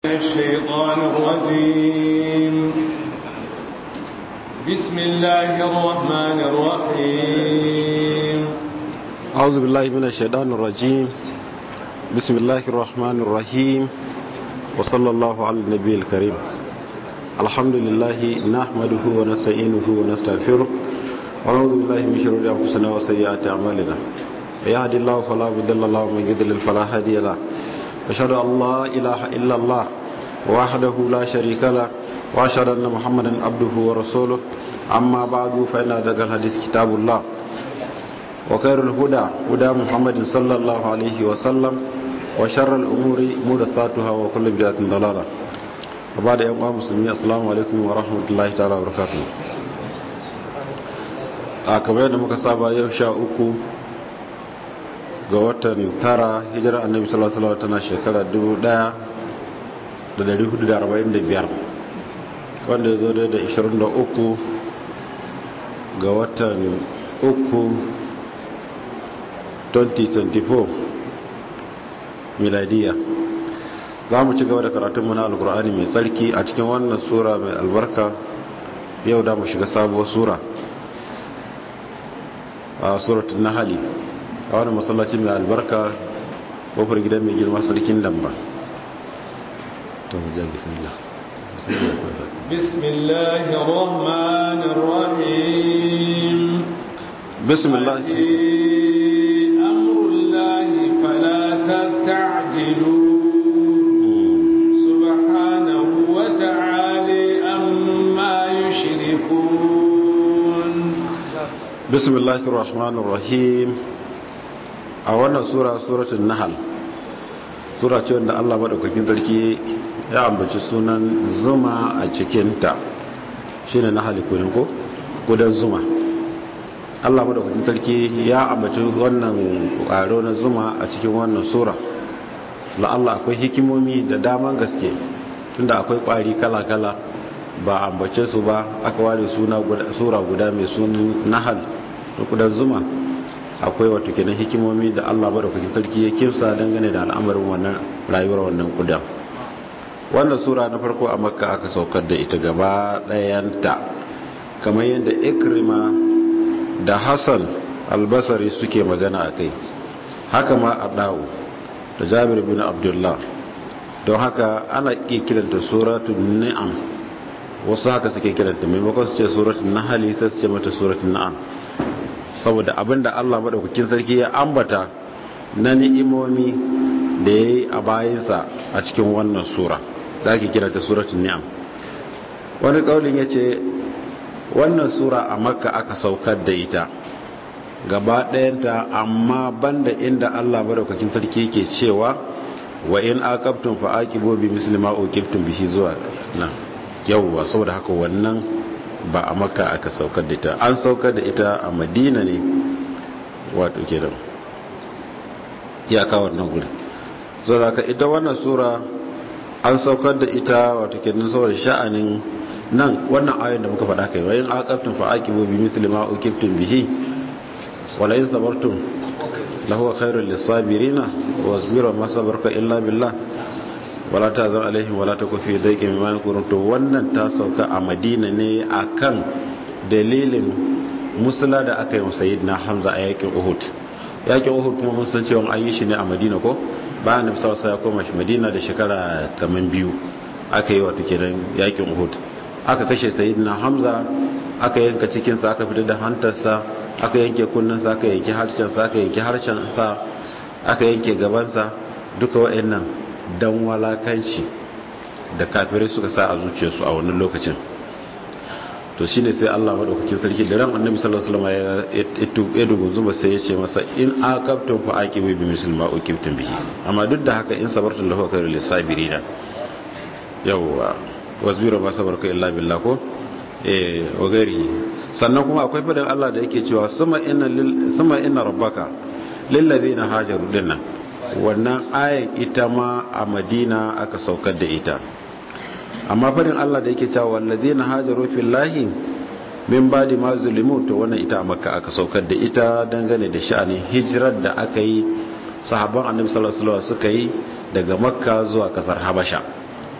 الشيطان الرجيم بسم الله الرحمن الرحيم أعوذ بالله من الشيطان الرجيم بسم الله الرحمن الرحيم وصلى الله على النبي الكريم الحمد لله نحمده ونستعينه ونستغفره ونعوذ بالله من شرور أنفسنا وسيئات أعمالنا يهد الله فلا مضل له ومن يضلل فلا هادي له أشهد أن لا إله إلا الله وحده لا شريك له وأشهد أن محمدا عبده ورسوله أما بعد فإن أدق الحديث كتاب الله وخير الهدى هدى محمد صلى الله عليه وسلم وشر الأمور محدثاتها وكل بدعة ضلالة وبعد يوم المسلمين السلام عليكم ورحمة الله تعالى وبركاته a kamar yadda muka saba yau sha uku ga watan tara hijirar annabi sallallahu alaihi wasallam tana shekara 1445 wanda ya zo da 23 ga watan uku 2024 miladiya za mu ci gaba da karatunmu na alkur'ani mai tsarki a cikin wannan sura mai albarka yau da mu shiga sabuwar sura a suratun nahali a wani masallaci mai albarka kofar gidan mai girma sarkin damba ta mu jan bismillah bismillahir rahmanir rahim bismillah amrullahi fala tasta'jilu subhanahu wa ta'ala amma yushrikun bismillahir rahmanir rahim a wannan sura suratul nahl sura ce wanda Allah madaukakin sarki ya ambaci sunan zuma a cikin ta shine nahl kunin ko gudan zuma Allah madaukakin sarki ya ambaci wannan ƙwaro na zuma a cikin wannan sura la Allah akwai hikimomi da daman gaske tunda akwai ƙwari kala-kala ba ambace su ba aka ware suna sura guda mai sunan nahal kudan zuma akwai wato kenan hikimomi da Allah madaukakin sarki ya kimsa dangane da al'amarin wannan rayuwar wannan kudan wannan sura na farko a makka aka saukar da ita gaba ɗayanta kamar yadda ikrima da hassan albasari suke magana a kai haka ma a ɗa'u da jabir bin abdullah don haka ana iya kiranta suratun ni'am wasu haka suke kiranta maimakon su ce suratun nahali sai su ce mata suratun na'am saboda abinda Allah madaukakin sarki ya ambata na ni'imomi da ya yi a bayansa a cikin wannan sura da ake kira ta suratun ni'am wani kaulin ya ce wannan sura a makka aka saukar da ita gaba ɗayanta amma banda inda Allah madaukakin sarki yake cewa wa in aqabtum fa aqibu bi misli ma uqibtum bihi zuwa nan yawwa saboda haka wannan ba a maka aka saukar da ita an saukar da ita a madina ne wato kenan iyaka wannan guri saboda haka ita wannan sura an saukar da ita wato kenan saboda sha'anin nan wannan ayoyin da muka faɗa kai wa yin aqabtum fa aqibu bi misli ma uqibtum bihi wala in sabartum lahu khairul lisabirina wasbiru ma sabarka illa billah wala ta zan alaihim wala ta kufi daike mai mayan kurun to wannan ta sauka a madina ne akan dalilin musula da aka yi wa na hamza a yakin uhud yakin uhud kuma mun san cewa an yi shi ne a madina ko bayan da bisa ya koma shi madina da shekara kaman biyu aka yi wata kenan yakin uhud aka kashe na hamza aka yanka cikinsa aka fitar da hantarsa aka yanke kunnensa aka yanke harshensa aka yanke harshensa aka yanke gabansa duka wa'annan don walakanci da kafirai suka sa a zuciyarsu a wannan lokacin to shine sai Allah madaukakin sarki da ran annabi sallallahu alaihi wasallam ya dugun zuma sai ya ce masa in aqabtum fa aqibu bi misli ma uqibtum bihi amma duk da haka in sabartum lahu khairul lisabirina yawwa wasbiru ma sabarka illa billah ko eh wa gari sannan kuma akwai fadan Allah da yake cewa suma inna lil suma inna rabbaka lil ladina hajaru dinnan wannan ayan ita ma a madina aka saukar da ita amma farin allah da yake cewa wallazi na hajaru fillahi min badi ma zulimu to wannan ita a makka aka saukar da ita dangane da sha'anin hijirar da aka yi sahabban annabi sallallahu alaihi wasallam suka yi daga makka zuwa kasar habasha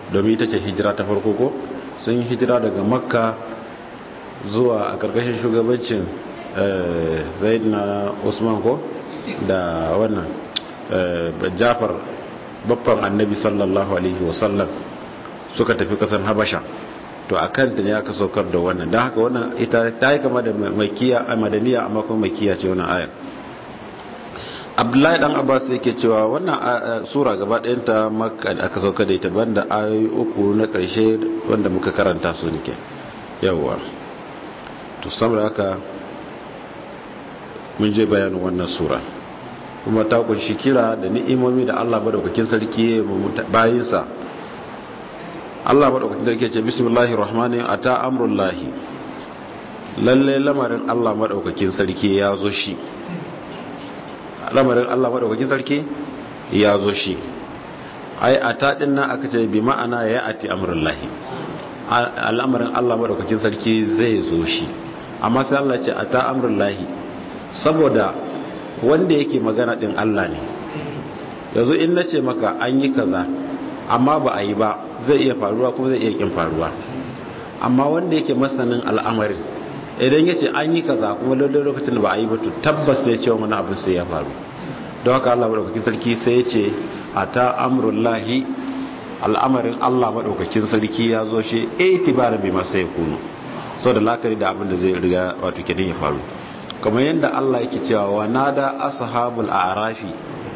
domin ita ce hijira ta farko ko sun yi hijira daga makka zuwa a karkashin shugabancin zaid na usman ko da wannan jafar babban annabi sallallahu alaihi wasallam suka tafi kasan habasha to a kanta ne aka saukar da wannan don haka wannan ita ta yi kama da makiya a madaniya amma kuma makiya ce wannan ayar abdullahi dan abbas yake cewa wannan sura gaba ɗayanta makka da aka sauka da ita banda ayoyi uku na ƙarshe wanda muka karanta su ne yawwa to saboda haka mun je bayanin wannan sura kuma ta kunshi kira da ni'imomi da Allah madaukakin sarki bayinsa Allah madaukakin sarki ce bismillahir rahmanir ata amrullahi lalle lamarin Allah madaukakin sarki ya zo shi lamarin Allah madaukakin sarki ya zo shi ai ata din nan aka ce bi ma'ana ya ati amrullahi al'amarin Allah madaukakin sarki zai zo shi amma sai Allah ce ata amrullahi saboda wanda yake magana din Allah ne yanzu in na ce maka an yi kaza amma ba a yi ba zai iya faruwa kuma zai iya kin faruwa amma wanda yake masanin al'amarin idan ya ce an yi kaza kuma lallai lokacin da ba a yi ba to tabbas ne cewa wani abin sai ya faru don haka Allah madaukakin sarki sai ya ce a ta amurullahi al'amarin Allah madaukakin sarki ya zo shi itibarin bi masa ya kunu sau da lakari da abin da zai riga wato kenan ya faru kamar yadda Allah yake cewa wa nada ashabul a'rafi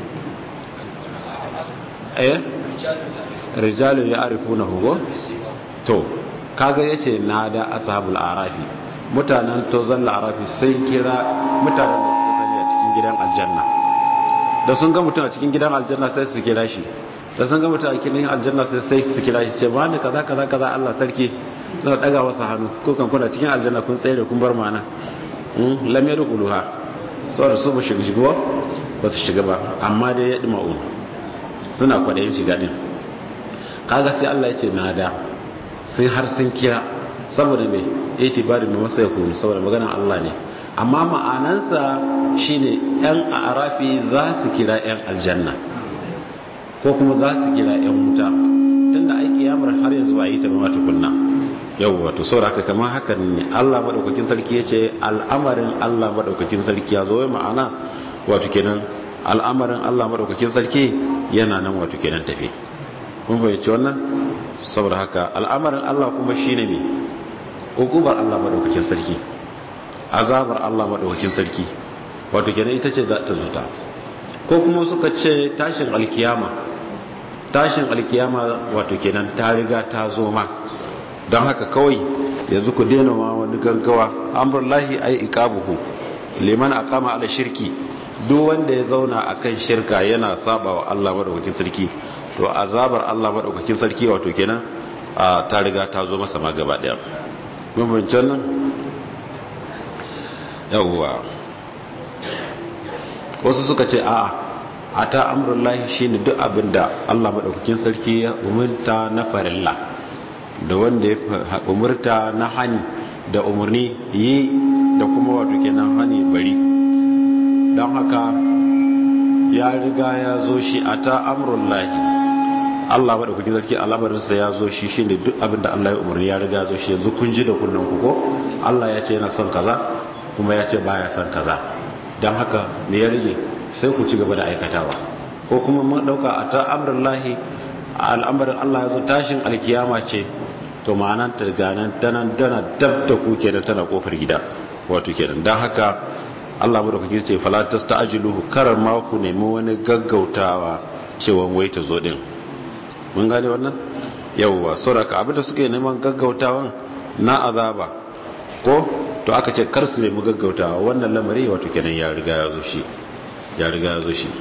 eh rijalu ya'rifuna huwa to kaga yace nada ashabul a'rafi mutanen tozan la'arafi sai kira mutanen da suka sani a cikin gidan aljanna da sun ga mutum a cikin gidan aljanna sai su kira shi da sun ga mutum a cikin aljanna sai sai su kira shi ce ba ni kaza kaza kaza Allah sarki suna daga masa hannu ko kan kuna cikin aljanna kun tsaye da kun bar mana lam yadkhuluha saboda su ba shiga shigo ba su shiga ba amma dai ya dima'u suna kwadayin shiga din kaga sai Allah ya ce nada sai har sun kira saboda mai itibari mai masa yakunu saboda maganar Allah ne amma ma'anansa shine yan arafi za su kira yan aljanna ko kuma za su kira yan wuta tunda ai kiyamar har yanzu ba yi ta ba tukunna yau wato saboda haka kamar haka ne Allah madaukakin sarki yace al'amarin Allah madaukakin sarki ya zo ma'ana wato kenan al'amarin Allah madaukakin sarki yana nan wato kenan tafi kun fahimci wannan saboda haka al'amarin Allah kuma shine ne hukumar Allah madaukakin sarki azabar Allah madaukakin sarki wato kenan ita ce za ta zuta ko kuma suka ce tashin alkiyama tashin alkiyama wato kenan ta riga ta zo ma don haka kawai yanzu ku daina ma wani gaggawa amrullahi ay iqabuhu liman aqama ala shirki duk wanda ya zauna akan shirka yana saba wa Allah madaukakin sarki to azabar Allah madaukakin sarki wato kenan ta riga ta zo masa ma gaba daya bambancin nan yawwa wasu suka ce a a ta amurullahi shi ne duk abinda allah maɗaukakin sarki ya umarta na farilla da wanda ya umarta na hani da umarni yi da kuma wato kenan hani bari don haka ya riga ya zo shi a ta amurullahi Allah maɗaukakin sarki al'amarinsa ya zo shi shine duk abinda Allah ya umarni ya riga zo shi yanzu kun ji da kunnen ku ko Allah ya ce yana son kaza kuma ya ce baya son kaza don haka me ya rage sai ku ci gaba da aikatawa ko kuma mun dauka a ta amrullahi al'amarin Allah ya zo tashin alkiyama ce to ma'anan ta ganan tana tana dab da ku kenan tana kofar gida wato kenan don haka Allah maɗaukakin ce fala tasta'jiluhu karar ma ku nemi wani gaggautawa cewa wai ta zo din mun gane wannan yawwa sauraka abinda suke neman gaggautawan na azaba ko to aka ce kar su nemi gaggautawa wannan lamari wato kenan ya riga ya zo shi ya riga ya zo shi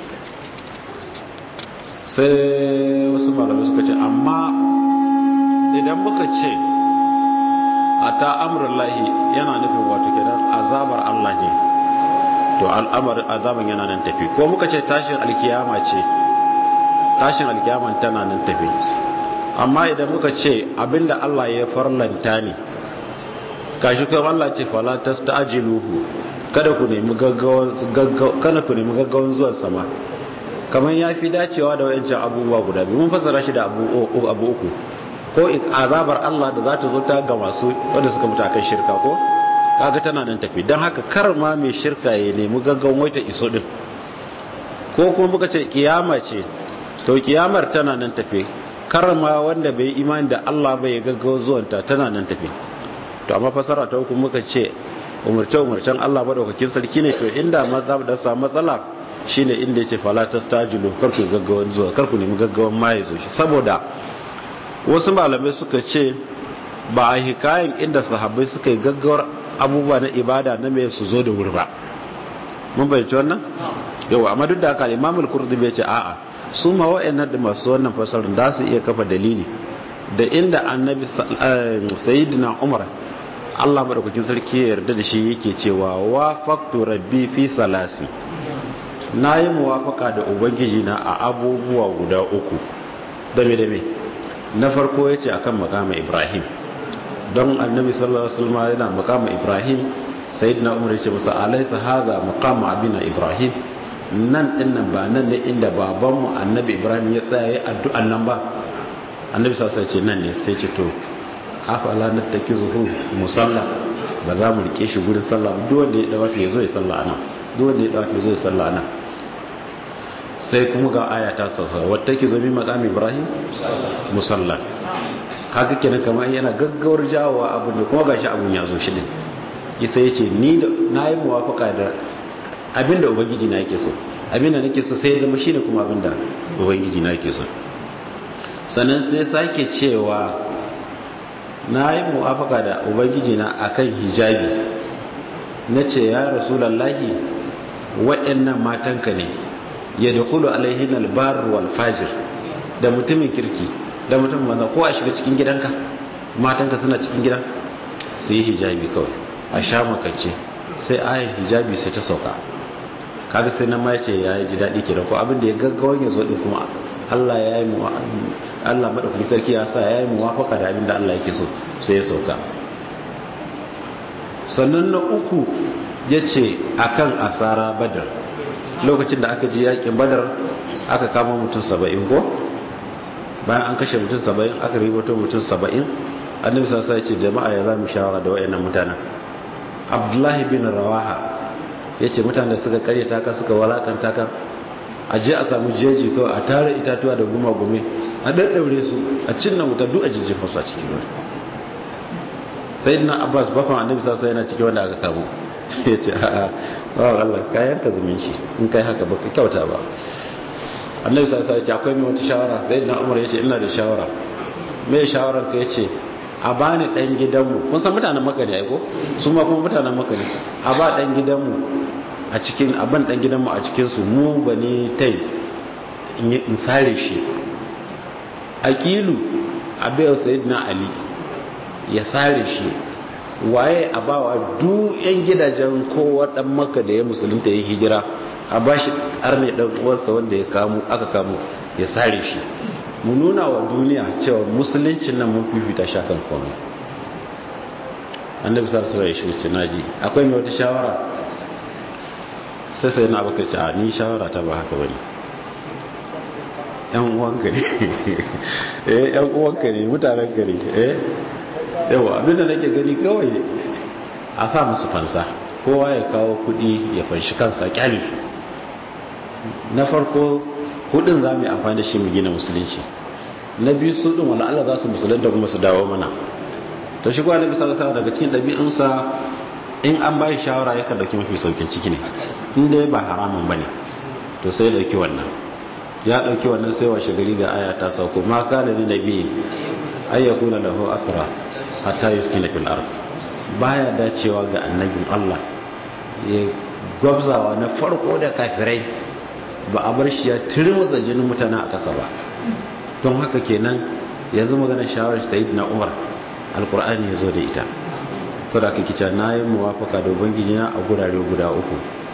sai wasu malamai suka ce amma idan muka ce a ta lahi yana nufin wato kenan azabar Allah ne to al'amarin azaban yana nan tafi ko muka ce tashin alkiyama ce tashin alkiyaman tana nan tafi amma idan muka ce abinda Allah ya farlanta ne kashi kuma Allah ce fala tasta'jiluhu kada ku nemi gaggawan kada ku nemi gaggawan zuwan sama kamar ya fi dacewa da wayancan abubuwa guda biyu mun fassara shi da abu abu uku ko azabar Allah da za ta zo ta ga masu wanda suka mutu akan shirka ko kaga tana nan tafi don haka kar ma mai shirka ya nemi gaggawan wai ta iso din ko kuma muka ce kiyama ce to kiyamar tana nan tafi kar ma wanda bai imani da Allah bai gaggawa zuwanta tana nan tafi to amma fasara ta uku muka ce umarce umarcen Allah madaukakin sarki ne to inda ma za da samu matsala shine inda yace fala tastajilu kar ku gaggawan zuwa kar ku nemi gaggawan ma ya zo shi saboda wasu malamai suka ce ba a hikayen inda sahabbai suka yi gaggawar abubuwa na ibada na mai su zo da wuri ba mun bayyanci wannan yau amma duk da haka imamul kurdubi ya ce a'a su ma wa'annan da masu wannan fasarin da su iya kafa dalili da inda annabi sayyidina umar Allah madaukakin sarki ya yarda da shi yake cewa wa faktu rabbi fi salasi na yi muwafaka da ubangiji na a abubuwa guda uku dame dame na farko ya ce akan makama ibrahim don annabi sallallahu alaihi wasallam yana makama ibrahim sayyidina umar ya ce masa alaysa hadha maqama abina ibrahim nan din nan ba nan ne inda babanmu annabi ibrahim ya tsaya yayin addu'an nan ba annabi sallallahu alaihi wasallam ce nan ne sai ce to afala nattakizuhu musalla ba za mu rike shi gurin sallah duk wanda ya dawo ya zo ya sallah anan duk wanda ya dawo ya zo ya sallah anan sai kuma ga aya ta sauka wata ki zo mi maqam ibrahim musalla kaga kenan kamar yana gaggawar jawowa abu ne kuma gashi abun ya zo shi din isa yace ni da nayi muwafaka da abinda ubangiji na yake so abinda nake so sai ya zama shine kuma abinda ubangiji na yake so sannan sai sake cewa na yi muwafaka da ubangiji na akan hijabi na ce ya rasulallahi waɗannan matanka ne ya da kulu alaihin albar wal fajir da mutumin kirki da mutumin maza ko a shiga cikin gidanka matanka suna cikin gidan su yi hijabi kawai a sha makance sai ayin hijabi sai ta sauka kaga sai nan ma ce ya yi ji daɗi kenan ko abin da ya gaggawan ya zo ɗin kuma Allah ya yi Allah madaukakin sarki ya sa ya yi muwafaka da abin da Allah yake so sai ya sauka sannan na uku ya ce akan asara badar lokacin da aka ji yakin badar aka kama mutum saba'in ko bayan an kashe mutum saba'in aka ribato mutum saba'in annabi sassa ya ce jama'a ya za mu shawara da wayannan mutanen abdullahi bin rawaha ya ce mutane suka karyata ka suka walakanta ka a je a samu jeji kawai a tare itatuwa da gumagume a daddaure su a cinna wuta duk a jijjifa su a cikin ruwa sai na abbas bafan annabi sassa yana cikin wanda aka kamo ya ce a bawa allah kayan ka zumunci in kai haka baka kyauta ba annabi sassa ya ce akwai mai wata shawara sai na umar ya ce ina da shawara mai shawarar ka ya ce a bani dan gidanmu kun san mutanen maka ne aiko su ma kuma mutanen maka ne a ba dan gidanmu a cikin abin dan gidanmu a cikinsu mu bane tai in sare shi aqilu abai sayyidina ali ya sare shi waye a bawa duk yan gidajen kowa dan maka da ya musulunta ya hijira a bashi karne dan uwarsa wanda ya kamo aka kamo ya sare shi mu nuna wa duniya cewa musuluncin nan mun fifita shakan komai annabi sallallahu alaihi wasallam ya shi naji akwai mai wata shawara sai sai na baka ce a ni shawara ta ba haka bane yan uwanka ne eh yan uwanka ne mutanen gari eh yawa abinda nake gani kawai a sa musu fansa kowa ya kawo kudi ya fanshi kansa kyale su na farko kudin za mu yi amfani da shi mu gina musulunci na biyu su din wala Allah za su musulunta kuma su dawo mana to shi kuwa nabi sallallahu alaihi daga cikin ɗabi'unsa in an bai shawara yakan dauki mafi saukin ciki ne in dai ba haramun bane to sai dauki wannan ya dauki wannan sai washe gari ga aya ta sauko ma kana ni nabi ay yakuna lahu asra hatta yuskina fil ard baya dacewa ga annabin Allah ya gwabzawa na farko da kafirai ba a bar shi ya turmutsa jinin mutane a ƙasa ba don haka kenan yanzu magana shawarar sayyidina Umar alkur'ani ya zo da ita to da aka kica na yi muwafaka da ubangiji na a gurare guda uku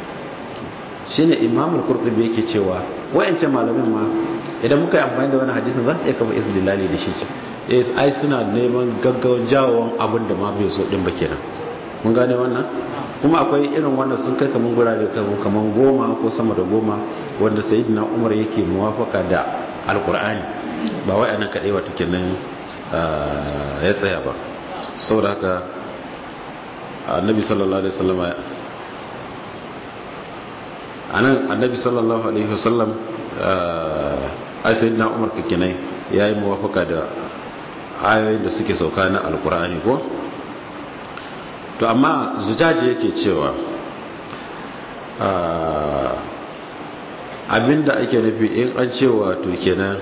shine imamul qurtubi yake cewa wayancan malamin ma idan muka yi amfani da wani hadisin za su iya kafa istidlali da shi eh ai suna neman gaggawan jawon abin da ma bai so din ba kenan mun gane wannan kuma akwai irin wannan sun kai kaman gurare kaman goma ko sama da goma wanda sayyidina umar yake muwafaka da alkur'ani ba wai anan kadai wato kenan ya tsaya ba saboda haka annabi sallallahu alaihi wasallam anan annabi sallallahu alaihi wasallam ai sayyidina umar kakinai yayi muwafaka da ayoyin da suke sauka na alkur'ani ko to amma zujaji yake cewa abinda ake nufi in an cewa to kenan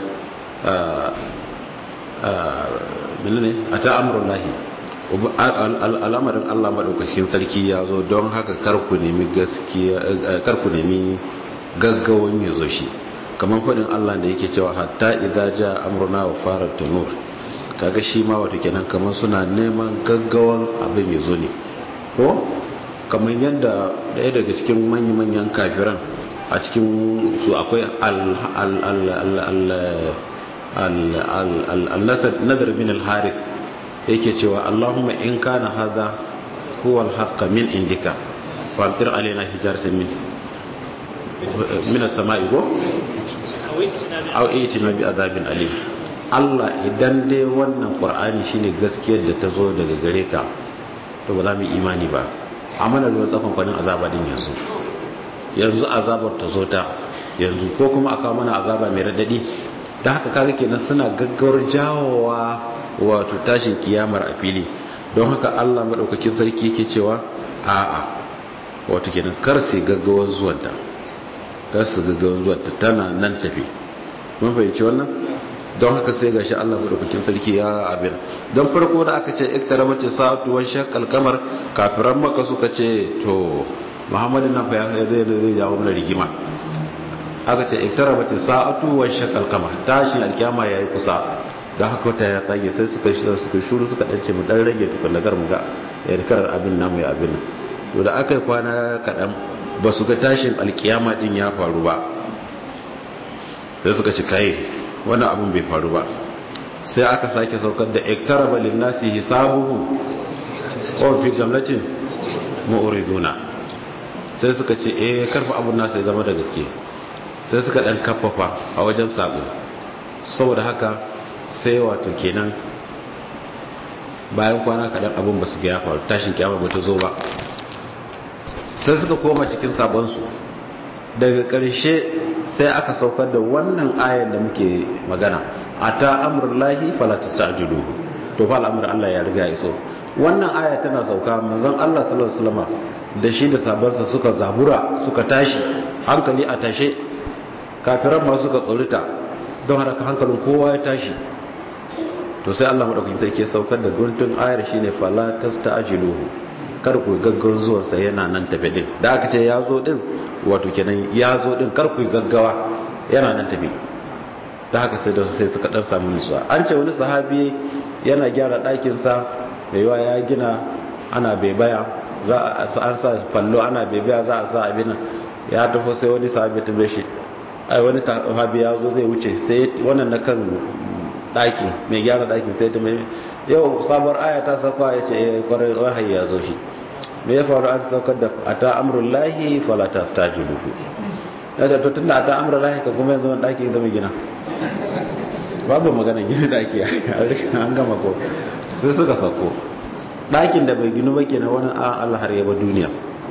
menene a ta amurin lahi al'amarin allah maɗaukacin sarki ya zo don haka karku nemi gaskiya karku nemi gaggawan ya zo shi kamar faɗin allah da yake cewa hatta idza ja amruna wa fara tanur kaga shi ma wato kenan kamar suna neman gaggawan abin ya zo ne ko kamar yadda ɗaya daga cikin manya-manyan kafiran a cikin su akwai al-nadar bin al-harith yake cewa allahumma in kana hadha huwa al-haqqa min indika fantir alaina hijaratan min min as-sama'i go aw itina bi adabin alim Allah idan dai wannan Qur'ani shine gaskiyar da ta zo daga gare ka to ba za mu imani ba amma na ruwan tsakon kwanin azaba din yanzu yanzu azabar ta zo ta yanzu ko kuma aka mana azaba mai radadi da haka kaga kenan suna gaggawar jawowa wato tashin kiyamar a fili don haka Allah madaukakin sarki yake cewa a'a wato kenan kar sai gaggawar zuwanta kar su gaggawar zuwanta tana nan tafi mun fahimci wannan don haka sai gashi Allah madaukakin sarki ya abin don farko da aka ce iktarabati sa'atu wa shaqqal qamar kafiran maka suka ce to Muhammadu nan fa ya zai zai jawo mana rigima aka ce iktarabati sa'atu wa shaqqal qamar tashi alkiyama yayi kusa da haka wata ya tsage sai suka suka shuru suka dace mu dan rage tukun gar mu ga yarkar abin namu ya abin to da aka yi kwana kadan ba su ga tashin alkiyama din ya faru ba sai suka ci kai wannan abin bai faru ba sai aka sake saukar da iktaraba linnasi hisabuhum wa fi gamlatin mu'riduna sai suka ce eh karfa abun nasu ya zama da gaske sai suka dan kafafa a wajen sabo saboda haka sai wato kenan bayan kwana kadan abin ba su ga ya faru tashin kiyama ba ta zo ba sai suka koma cikin sabonsu daga ƙarshe sai aka saukar da wannan ayan da muke magana a ta amurlahi falatus ta ajiyu to fa al'amuran Allah ya riga iso wannan aya tana sauka manzon Allah sallallahu alaihi wasallam da shi da sabansa suka zabura suka tashi hankali a tashe kafiran ma suka tsorita don haka hankalin kowa ya tashi to sai Allah madaukakin sarki ya saukar da guntun ayar shine falatus ta ajiyu kar ku gaggawan zuwansa yana nan tafe din da aka ce ya zo din wato kenan ya zo din kar ku gaggawa yana nan tafe da haka sai da sai suka dan samu nutsuwa an ce wani sahabi yana gyara ɗakin sa baiwa ya gina ana bebaya za a an sa fallo ana bebaya za a sa abin nan ya tafi sai wani sahabi ta bai shi ai wani sahabi ya zo zai wuce sai wannan na kan ɗaki mai gyara ɗakin sai ta mai yau sabuwar aya ta sauka ya ce kwarai wahayi ya zo shi me ya faru an saukar da ata amrul lahi fala tastajilu fi ya ce to tunda ata amrul lahi ka kuma yanzu daki zama gina babu magana gina daki an gama ko sai suka sauko dakin da bai ginu ba kenan wani an Allah har yaba duniya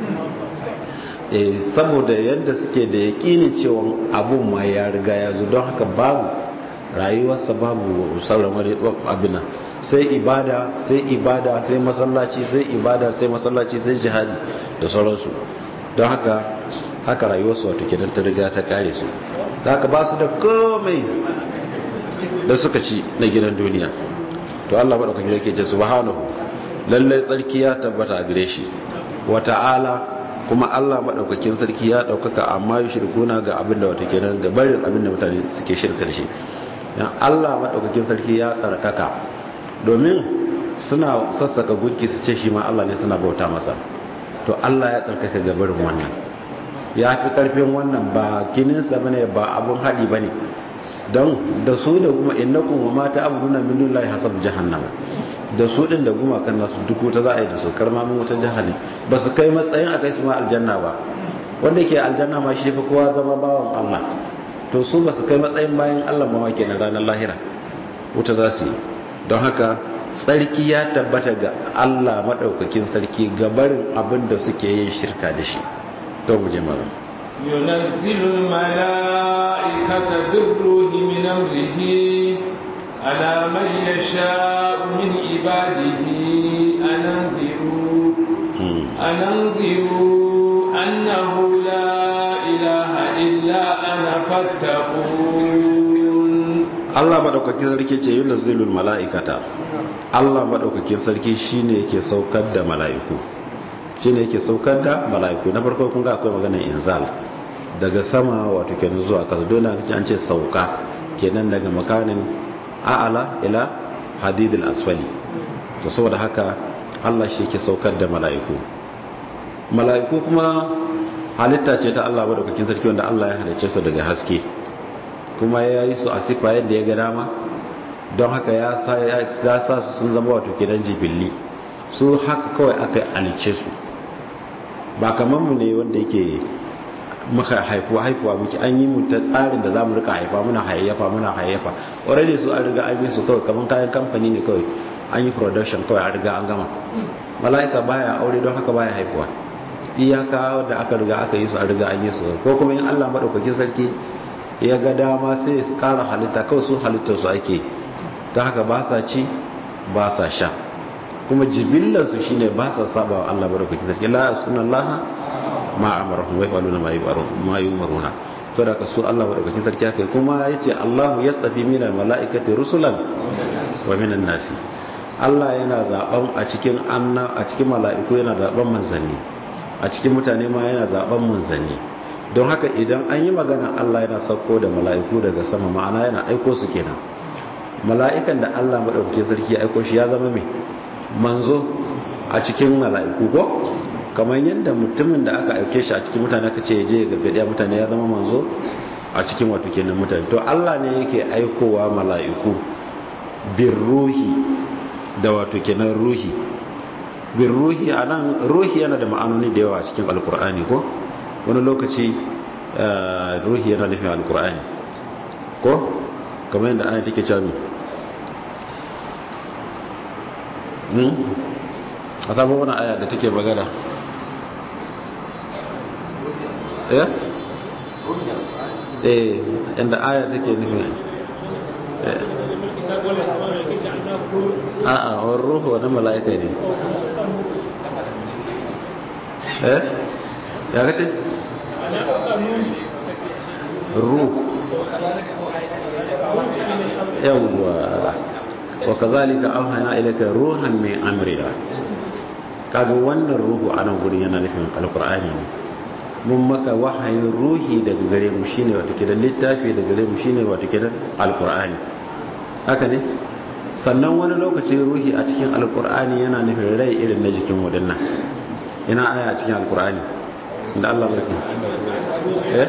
eh saboda yadda suke da yakinin cewa abun ma ya riga ya zo don haka babu rayuwarsa babu sauran wani abin sai ibada sai ibada sai masallaci sai ibada sai masallaci sai jihadi da sauransu don haka haka rayuwarsu wato kenan ta riga ta kare su da haka ba su da komai da suka ci na gidan duniya to Allah madaukakin yake ce subhanahu lallai tsarki ya tabbata a gare shi wa ta'ala kuma Allah madaukakin sarki ya daukaka amma shirkuna ga abin da wato kenan ga barin abin da mutane suke shirka da shi dan Allah madaukakin sarki ya sarkaka domin suna sassaka gunki su ce shi ma Allah ne suna bauta masa to Allah ya tsarkaka gabarin wannan ya fi karfin wannan ba kininsa bane ba abun haɗi bane don da su da kuma innakum wa mata abuduna min dunillahi hasab jahannama da su din da guma kan nasu duk wuta za a yi da su karma min wuta jahannam ba su kai matsayin a kai su ma aljanna ba wanda ke aljanna ma shi fi kowa zama bawan Allah to su ba su kai matsayin bayan Allah ma kenan ranar lahira wuta za su yi don haka tsarki ya tabbata ga Allah madaukakin sarki gabarin abin da suke yin shirka da shi to mu je malam ينزل الملائكة بالروح من أمره على من يشاء من عباده أن انذروا أن انذروا أنه لا إله إلا أنا فاتقون Allah madaukakin sarki ce yunazzilul mala'ikata Allah madaukakin sarki shine yake saukar da mala'iku shine yake saukar da mala'iku na farko kun ga akwai maganar inzal daga sama wato kenan zuwa kasa dole an ce sauka kenan daga makanin a'ala ila hadidil asfali to saboda haka Allah shi yake saukar da mala'iku mala'iku kuma halitta ce ta Allah madaukakin sarki wanda Allah ya halicce su daga haske kuma ya yi su a sifa yadda ya ga dama don haka ya sa su sun zama wato kenan jibilli su haka kawai aka halicce su ba kamar mu ne wanda yake maka haifuwa haifuwa muke an yi mu ta tsarin da za mu rika haifa muna hayayyafa muna hayayyafa already su an riga an yi su kawai kamar kayan kamfani ne kawai an yi production kawai an riga an gama mala'ika baya aure don haka baya haifuwa iyaka da aka riga aka yi su an riga an yi su ko kuma in Allah madaukakin sarki ya ga dama sai ya kara halitta kawai su halittar su ake ta haka ba sa ci ba sa sha kuma jibillar su shine ba sa saba wa Allah madaukakin sarki la sunallaha ma amarahum wa yaquluna ma yumaruna to da ka so Allah madaukakin sarki haka kuma yace Allahu yastafi minal malaikati rusulan wa minan nasi Allah yana zaben a cikin anna a cikin mala'iku yana zaben manzanni a cikin mutane ma yana zaben manzanni don haka idan an yi magana Allah yana sauko da mala'iku daga sama ma'ana yana aiko su kenan mala'ikan da Allah madaukakin sarki ya aiko shi ya zama mai manzo a cikin mala'iku ko kamar yadda mutumin da aka aike shi a cikin mutane aka ce je gargadiya mutane ya zama manzo a cikin wato kenan mutane to Allah ne yake aikowa mala'iku bin ruhi da wato kenan ruhi bin ruhi anan ruhi yana da ma'anoni da yawa a cikin alkur'ani ko wani lokaci ruhi yana nufin alkur'ani ko kamar yadda ana take cewa a sabon wani aya da take magana eh eh inda aya take nufi a'a wani ruhu wani mala'ika ne eh ya kace ruh yawwa wa kazalika auhayna ilayka ruhan min amrina kaga wannan ruhu a nan gurin yana nufin alqur'ani ne mun maka wahayin ruhi daga gare mu shine wato kidan littafi daga gare mu shine wato kidan alqur'ani haka ne sannan wani lokaci ruhi a cikin alqur'ani yana nufin rai irin na jikin wadannan ina aya a cikin alqur'ani inda Allah barki eh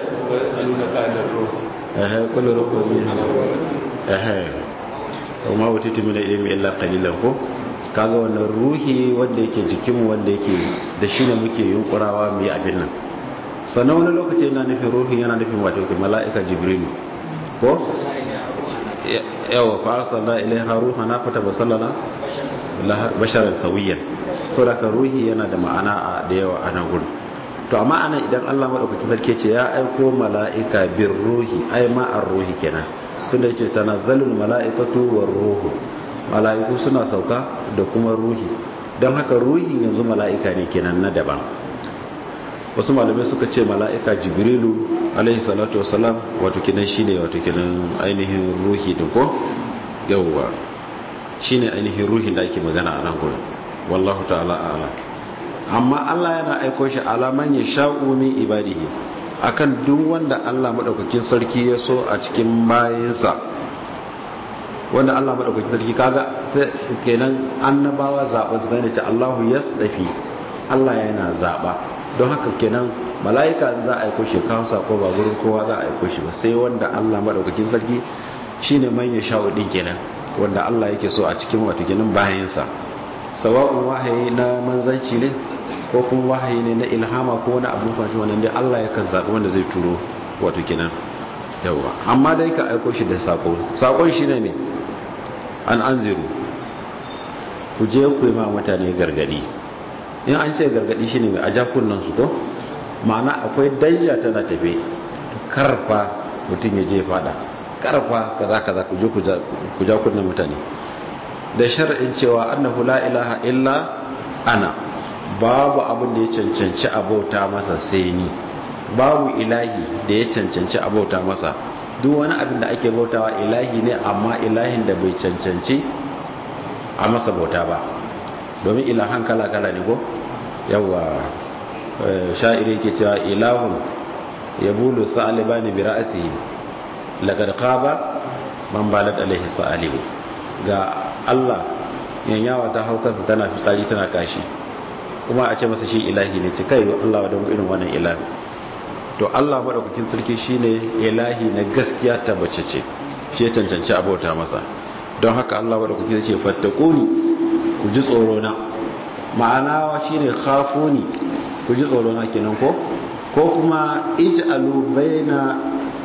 eh kullu ruhu min eh kuma wutitu min ilmi illa qalilan ko kaga wannan ruhi wanda yake jikinmu wanda yake da shi ne muke yunkurawa mu yi abin nan sannan wani lokaci yana nufin ruhin yana nufin wato ke mala'ika jibrilu ko yawa fa arsalna ilaiha ruhana fata basallana basharan sawiyan saboda ka ruhi yana da ma'ana da yawa a nan gurin to amma ana idan Allah madaukakin sarki ce ya aiko mala'ika bir ruhi ai ma'ar ruhi kenan tunda yace tanazzalul mala'ikatu war ruhu mala'iku suna sauka da kuma ruhi don haka ruhin yanzu mala'ika ne kenan na daban wasu malamai suka ce mala'ika jibrilu alaihi salatu wasalam wato kenan shine wato kenan ainihin ruhi din ko yawwa shine ainihin ruhin da ake magana a nan gurin wallahu ta'ala a'lam amma Allah yana aiko shi alaman ya sha'u min ibadihi akan duk wanda Allah madaukakin sarki ya so a cikin bayinsa wanda Allah madaukakin sarki kaga kenan annabawa zaba su gane ta Allahu yasdafi Allah yana zaba don haka kenan mala'ika za a aiko shi kawo sako ba gurin kowa za a aiko shi ba sai wanda Allah madaukakin sarki shine man ya sha'u din kenan wanda Allah yake so a cikin wato kenan bayinsa sawa'un wahayi na manzanci ne ko kuma wahayi ne na ilhama ko wani abu fashi wannan dai Allah ya kan zaɓi wanda zai turo wato kenan yawa amma dai ka aiko shi da sako sakon shi ne an anziru ku je ku yi ma mutane gargadi in an ce gargadi shine mai aja kunnan su ko ma'ana akwai danja tana tafe karfa mutum ya je fada karfa kaza kaza ku je ku ja kunnan mutane da shar'in cewa annahu la ilaha illa ana babu abin da ya cancanci abauta masa sai ni babu ilahi da ya cancanci abauta masa duk wani abin da ake bautawa ilahi ne amma ilahin da bai cancanci a masa bauta ba domin ilahan kala-kala ne ko yawa sha'iri ke cewa ilahun ya bulu sa'aliba ne bi ra'asi lagar kaba man balat alaihi sa'alibu ga Allah yanyawa ta hau kansa tana fitsari tana kashi kuma a ce masa shi ilahi ne ce kai Allah wa irin wannan ilahi to Allah madaukakin sarki shine ilahi na gaskiya tabbace ce shi ya cancanci abota masa don haka Allah madaukakin sarki fattakuni ku ji tsoro na ma'ana shine khafuni ku ji tsoro na kenan ko ko kuma ij'alu baina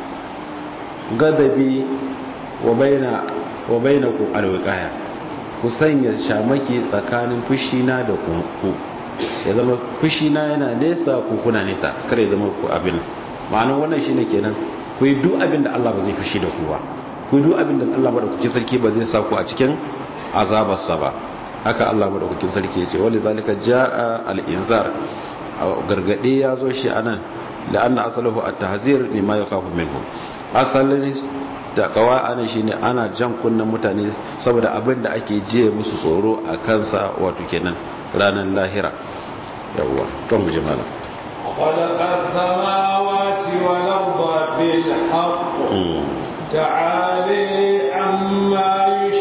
gadabi wa baina wa bainakum alwiqaya ku sanya shamaki tsakanin fushina da ku ya zama fushina yana nesa ku kuna nesa kare zama ku abin ma'anar wannan shine kenan ku yi duk abin da Allah ba zai fushi da ku ba ku yi duk abin da Allah madaukakin sarki ba zai sa ku a cikin azabarsa ba haka Allah madaukakin sarki ya ce wani zalika jaa al-inzar gargade ya zo shi anan la'anna asaluhu at-tahzir mimma yakafu minhu asalin da kawa ana shine ana jan kunnen mutane saboda abin da ake jiye musu tsoro a kansa wato kenan ranar lahira yawwa kan mu jimala خلق السماوات والأرض بالحق تعالي عما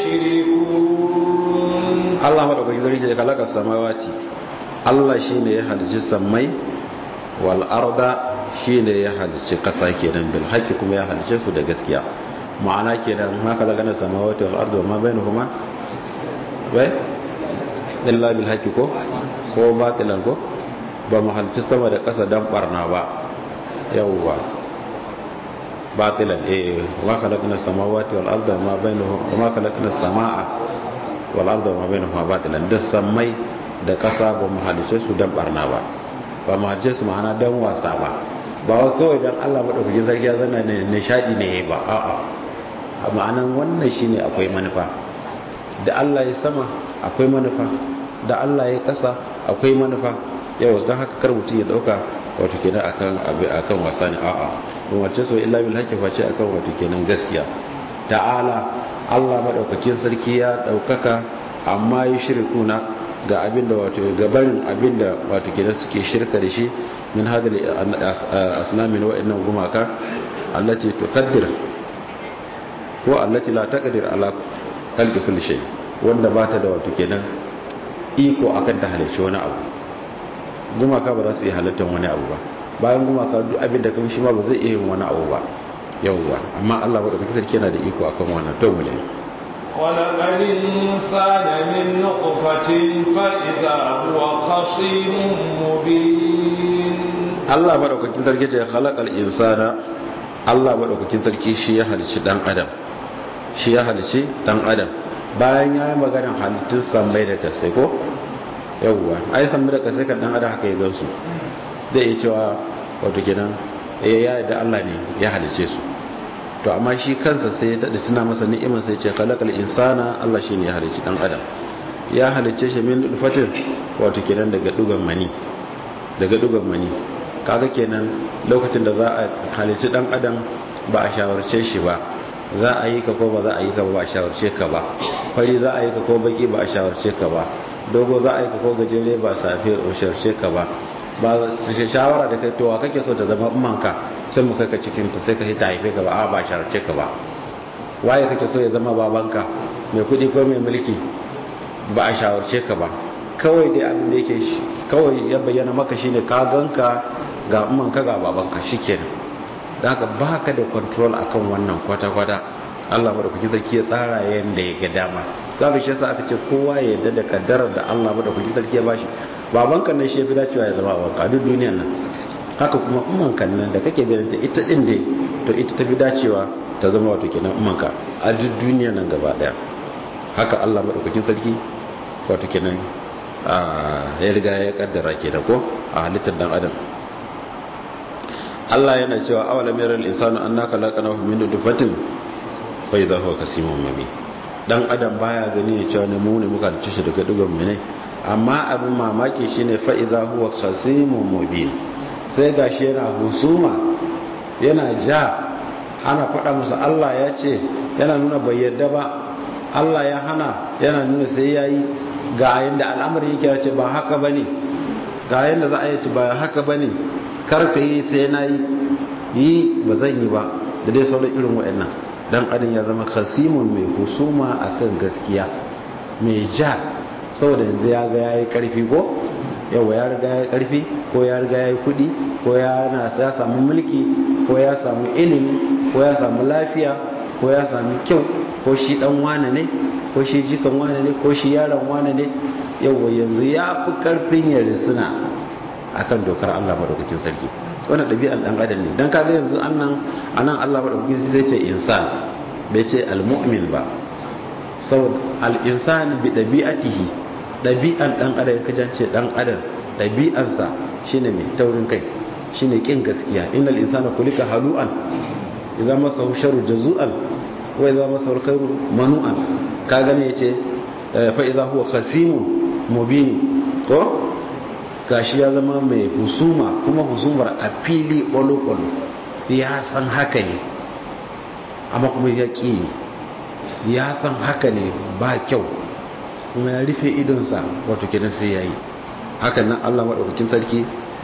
يشركون Allah madaukakin sarki ya kalaka samawati Allah shine ya halicci sammai wal arda shine ya halicci kasa kenan bil haqqi kuma ya halicce su da gaskiya ma'ana kenan ma kaza gana samawati wal arda ma bainahuma bai illa bil haqqi ko ko batilan ko ba mu halicci sama da kasa dan barna ba yawwa batilan eh wa khalaqna samawati wal arda ma bainahuma ma khalaqna samaa wal arda ma bainahuma batilan da samai da kasa ba mu halice su dan barna ba ba mu halice su ma'ana dan wasa ba ba wa kawai dan Allah madaukakin sarki ya zanna ne nishadi ne ba a'a a ma'anan wannan shine akwai manufa da Allah ya sama akwai manufa da Allah ya kasa akwai manufa yau don haka kar mutum ya dauka wato kenan akan akan wasa ne a'a mun wace so illa bil haqqi face akan wato kenan gaskiya ta'ala Allah madaukakin sarki ya daukaka amma yi shirkuna ga abinda wato gabarin abinda wato kenan suke shirka da shi min hadal asnamin wa'annan gumaka allati tuqaddir ko allati la taqdir ala khalqi kulli shay wanda bata da wato kenan iko akan ta halarci wani abu gumaka ba za su yi halittar wani abu ba bayan gumaka duk abin da kuma shi ma ba zai iya yin wani abu ba yawwa amma Allah ba da kake sarki yana da iko akan wannan to mu je خلق الإنسان من نطفة فإذا هو خصيم مبين Allah ba da kake sarki ya khalaqal insana Allah ba da kake sarki shi ya halicci dan adam shi ya halicci dan adam bayan ya yi maganar halittun sammai da kasai ko yawwa ai sammai da kasai kan dan adam haka ya gansu zai iya cewa wato kenan eh ya da Allah ne ya halice su to amma shi kansa sai ya dada tuna masa ni'imar sai ya ce khalaqal insana Allah shine ya halici dan adam ya halice shi min fatin wato kenan daga dugan mani daga dugan mani kaga kenan lokacin da za a halici dan adam ba a shawarce shi ba za a yi ka ko ba za a yi ka ba ba a shawarce ka ba fari za a yi ka ko baki ba a shawarce ka ba dogo za a yi ka ko gajere ba safe a shawarce ka ba ba su shawara da kai towa kake so ta zama umanka sai mu kai ka cikin ta sai ka ta haife ka ba a ba shawarce ka ba waye kake so ya zama babanka mai kudi ko mai mulki ba a shawarce ka ba kawai dai abin da yake shi kawai ya bayyana maka shine ka ganka ga umanka ga babanka shikenan da haka baka da control akan wannan kwata-kwata Allah madaukaki sarki ya tsara yanda ya ga dama zaka shi yasa aka ce kowa ya yarda da kaddarar da Allah madaukaki sarki ya bashi babanka nan shi ya fi dacewa ya zama babanka a duk duniyar nan haka kuma umanka nan da kake ganin ta ita din dai to ita ta fi dacewa ta zama wato kenan umanka a duk duniyar nan gaba daya haka Allah madaukakin sarki wato kenan ya riga ya kaddara ke da ko a halittar dan adam Allah yana cewa awalam yaral insanu annaka laqanahu min nutfatin fa idha huwa kasimun mubin dan adam baya gani ne cewa ne mu ne muka dace shi daga dugan mu ne amma abin mamaki shine fa idha huwa khasimun mubin sai gashi yana husuma yana ja ana faɗa musu Allah ya ce yana nuna bai yadda ba Allah ya hana yana nuna sai yayi ga yanda al'amari yake ce ba haka bane ga yanda za a yi ci ba haka bane karka yi sai na yi yi ba zan yi ba da dai sauran irin wa'annan dan adam ya zama khasimun mai husuma akan gaskiya mai ja saboda yanzu ya ga yayi karfi ko yawa ya riga ya karfi ko ya riga ya yi kudi ko ya na ya samu mulki ko ya samu ilimi ko ya samu lafiya ko ya samu kyau ko shi dan wane ne ko shi jikan wane ne ko shi yaron wane ne yawa yanzu ya fi karfin ya risuna akan dokar Allah madaukakin sarki wannan ɗabi'an ɗan adam ne dan kaga yanzu annan anan Allah madaukakin sarki zai ce insan bai ce almu'min ba saboda al-insan bi ɗabi'atihi ɗabi'an ɗan adam ya kajance ɗan adam ɗabi'ansa shine mai taurin kai shine kin gaskiya innal insana kulika halu'an idza masahu sharru jazu'an wa idza masahu khairu manu'an ka gane yace fa idza huwa khasimun mubin ko gashi ya zama mai husuma kuma husumar a fili kwalo-kwalo ya san haka ne amma kuma ya ƙi ya san haka ne ba kyau kuma ya rufe idonsa wato kidan sai ya yi hakan nan allah maɗaukakin sarki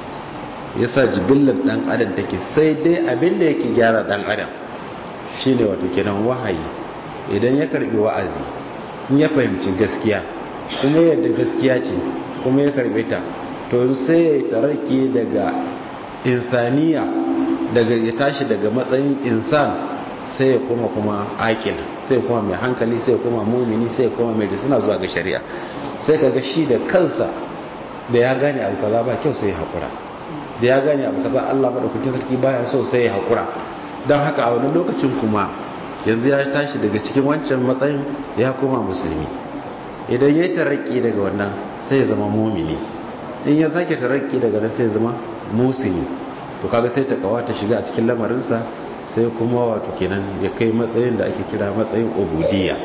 ya sa jibillar ɗan adam take sai dai abin da yake gyara ɗan adam shine wato kidan wahayi idan ya karɓi wa'azi in ya fahimci gaskiya kuma yadda gaskiya ce kuma ya karɓe ta to sai ya tarake daga insaniya daga ya tashi daga matsayin insan sai ya koma kuma akil sai ya koma mai hankali sai ya koma mumini sai ya koma mai da suna zuwa ga shari'a sai kaga shi da kansa da ya gane abu kaza ba kyau sai ya haƙura da ya gane abu kaza Allah madaukakin sarki baya so sai ya haƙura don haka a wani lokacin kuma yanzu ya tashi daga cikin wancan matsayin ya koma musulmi idan ya taraki daga wannan sai ya zama mumini in ya sake taraki daga nan sai zama musini to kaga sai ta kawata shiga a cikin lamarinsa sai kuma wato kenan ya kai matsayin da ake kira matsayin ubudiyya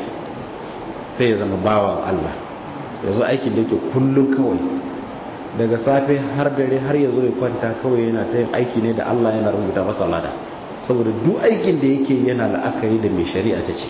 sai ya zama bawan Allah yanzu aikin da yake kullum kawai daga safe har dare har ya zo ya kwanta kawai yana ta yin aiki ne da Allah yana rubuta masa lada saboda duk aikin da yake yana la'akari da mai shari'a ta ce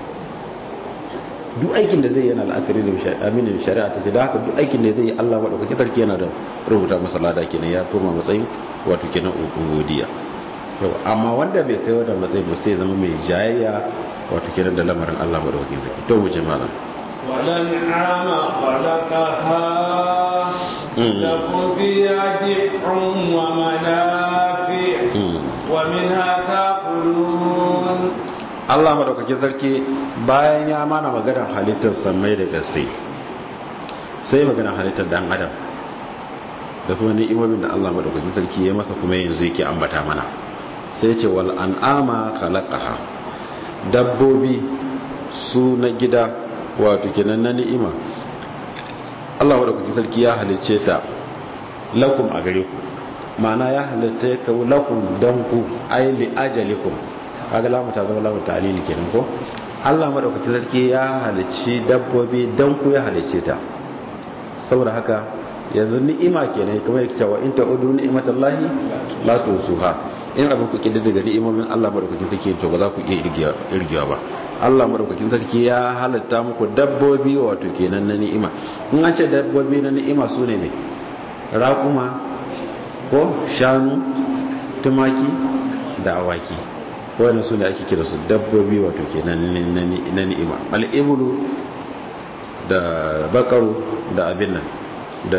duk aikin da zai yana la'akari da aminin shari'a ta ce da haka duk aikin da zai yi Allah maɗaukaki sarki yana da rubuta masa lada kenan ya koma matsayin wato kenan ubudiyya yau amma wanda bai kai wadda matsayi ba sai zama mai jayayya wato kenan da lamarin Allah maɗaukaki sarki to mu je malam والأنعام خلقها لكم فيها دفع ومنافع ومنها تأكلون Allah madaukakin sarki bayan ya mana maganar halittar samai da gaske sai maganar halittar dan adam da kuma ni'imomin da Allah madaukakin sarki ya masa kuma yanzu yake ambata mana sai ce wal an'ama khalaqaha dabbobi su na gida wato kenan na ni'ima Allah madaukakin sarki ya halicce ta lakum a gare ku ma'ana ya halitta ka lakum dan ku ay li ajalikum kaga lamu ta zama lamu ta'lili kenan ko Allah madaukakin sarki ya halicci dabbobi dan ku ya halicce ta saboda haka yanzu ni'ima kenan kamar yake cewa in ta'udu ni'matallahi la tusuha in abin ku kidda daga ni'imomin Allah madaukakin sarki to ba za ku iya irgiya ba Allah madaukakin sarki ya halatta muku dabbobi wato kenan na ni'ima in an ce dabbobi na ni'ima su ne mai raƙuma ko shanu tumaki da awaki wani su ne ake kira su dabbobi wato kenan na ni'ima al'ibulu da bakaru da abin nan da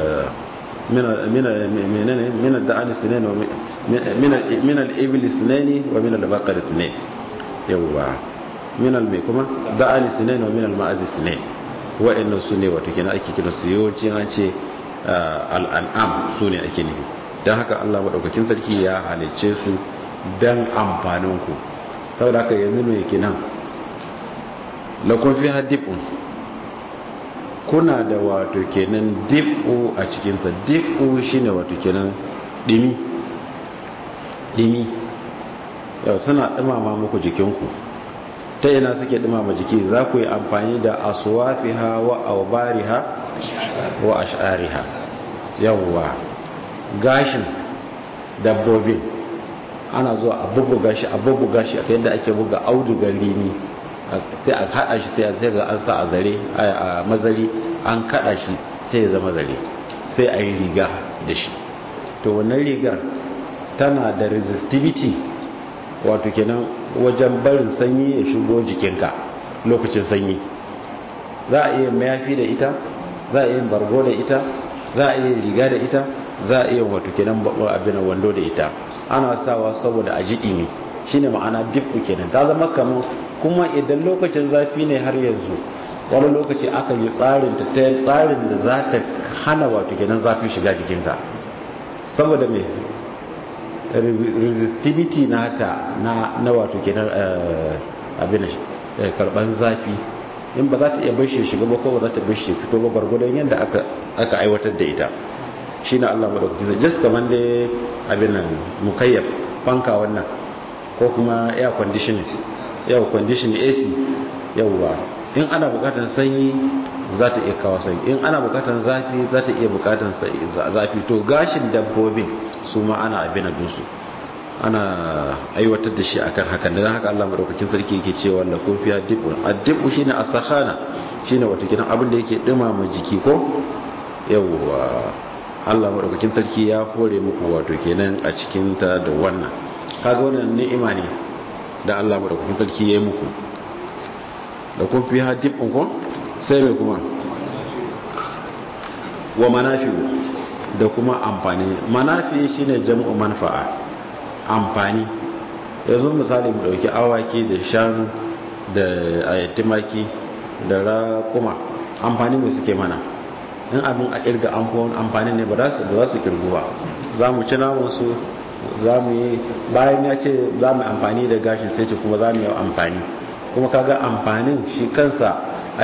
min al-da'ani sinaini wa min al-ibli sinaini wa min al-baqari sinaini yawwa min al-mai kuma da'ani sinaini wa min al-ma'azi sinaini wa'annan su ne wato kenan ake kira su yawanci an ce al-an'am su ne ake nufi don haka Allah madaukakin sarki ya halicce su dan amfanin ku saboda haka yanzu mai kenan lakon fi haddifun kuna da wato kenan dif'u a cikinsa dif'u shine wato kenan dimi dimi yau suna dumama muku jikinku ta ina suke dumama jiki za ku yi amfani da aswafiha wa aubariha wa ash'ariha yawwa gashin dabbobin ana zuwa a bubbuga shi a bubbuga shi a yadda ake buga audugar lini sai a kada shi sai a ga an sa a zare a mazari an kada shi sai ya zama zare sai a yi riga da shi to wannan rigar tana da resistivity wato kenan wajen barin sanyi ya shigo jikinka lokacin sanyi za a iya mayafi da ita za a iya bargo da ita za a iya riga da ita za a iya wato kenan abin wando da ita ana sawa saboda a ji ɗimi shine ma'ana diffu kenan ta zama kamar kuma idan lokacin zafi ne har yanzu wani lokaci aka yi tsarin ta tsarin da za ta hana wato kenan zafi shiga jikinka saboda mai resistivity nata na na wato kenan abin karban zafi in ba za ta iya bashi shiga ba ko ba za ta bashi fito ba gwargwadon yadda aka aka aiwatar da ita shi na Allah madaukakin zai just kamar da abin nan mukayyaf fanka wannan ko kuma air conditioning yau conditioning AC yauwa in ana bukatar sanyi za ta iya kawo sanyi in ana bukatar zafi za ta iya bukatar zafi to gashin dabbobin su ma ana abin dusu ana aiwatar da shi akan hakan da haka Allah madaukakin sarki yake cewa la kufiya dibu addibu shine as-sakhana shine wato kidan abin da yake dumama jiki ko yawwa Allah madaukakin sarki ya hore muku wato kenan a cikin ta da wannan kaga wannan ni'ima ne da Allah madaukakin sarki ya yi muku da kun fi hadibin ko sai mai kuma wa manafi'u da kuma amfani manafi shine jam'u manfa'a amfani yanzu misali mu dauki awaki da shanu da ayatimaki da raƙuma amfani mai suke mana in abin a kirga amfani ne ba za su kirgu ba za mu ci namunsu za mu yi bayan ya ce za mu amfani da gashin sai ce kuma za mu yi amfani kuma kaga amfanin shi kansa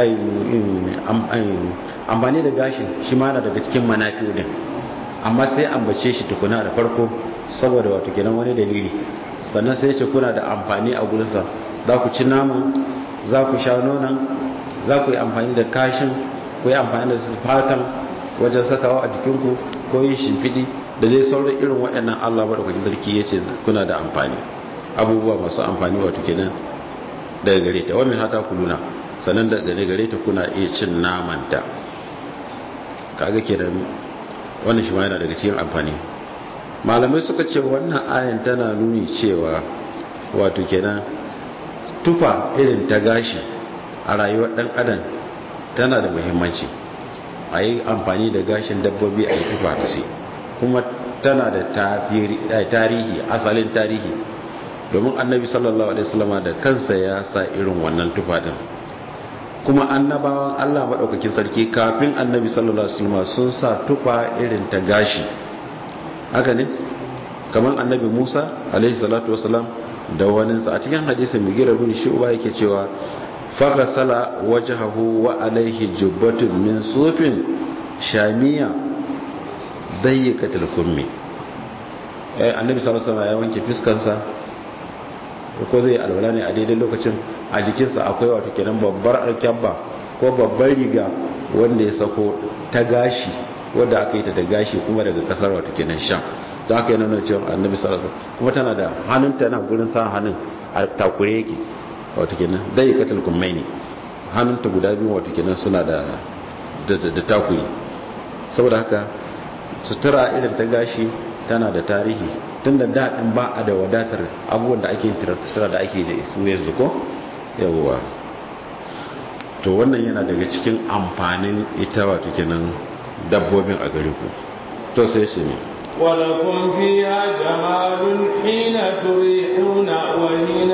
amfani da gashin shi ma na daga cikin manafi din amma sai ambace shi tukuna da farko saboda wato kenan wani dalili sannan sai ce kuna da amfani a gurinsa za ku ci naman za ku sha nonon za ku yi amfani da kashin ku yi amfani da fatan wajen sakawa a jikinku ko yin shimfiɗi da dai sauran irin waɗannan allah maɗaukakin sarki ya ce kuna da amfani abubuwa masu amfani wato kenan daga gare ta wani hata ku nuna sannan daga gare ta kuna iya cin namanta kaga kenan wannan shi ma yana daga cikin amfani malamai suka ce wannan ayan tana nuni cewa wato kenan tufa irin ta gashi a rayuwar dan adam tana da muhimmanci a yi amfani da gashin dabbobi a yi tufa da shi kuma tana da tarihi asalin tarihi domin annabi sallallahu alaihi wasallama da kansa ya sa irin wannan tufa din kuma annabawan Allah maɗaukakin sarki kafin annabi sallallahu alaihi wasallama sun sa tufa irin ta gashi haka ne kamar annabi Musa alaihi salatu wasallam da waninsa a cikin hadisin mugira bin shu'ba yake cewa faghasala wajhahu wa alaihi jubbatun min sufin shamiya dayyikatul kummi eh annabi sallallahu alaihi wasallam ya wanke fiskansa ko zai alwala ne a daidai lokacin a jikinsa akwai wato kenan babbar alkyabba ko babbar riga wanda ya sako ta gashi wadda aka yi ta da gashi kuma daga kasar wato kenan sham don haka yana nuna cewa annabi sallallahu alaihi kuma tana da hannunta na gurin sa hannun a takure yake wato kenan dai katal kummaini hannunta guda biyu wato kenan suna da da takuri saboda haka sutura irin ta gashi tana da tarihi tun da daɗin ba a da wadatar abubuwan da ake sutura da ake da su yanzu ko yawwa to wannan yana daga cikin amfanin ita wato kenan dabbobin a gare ku to sai shi ne ولكم فيها جمال حين تريحون وحين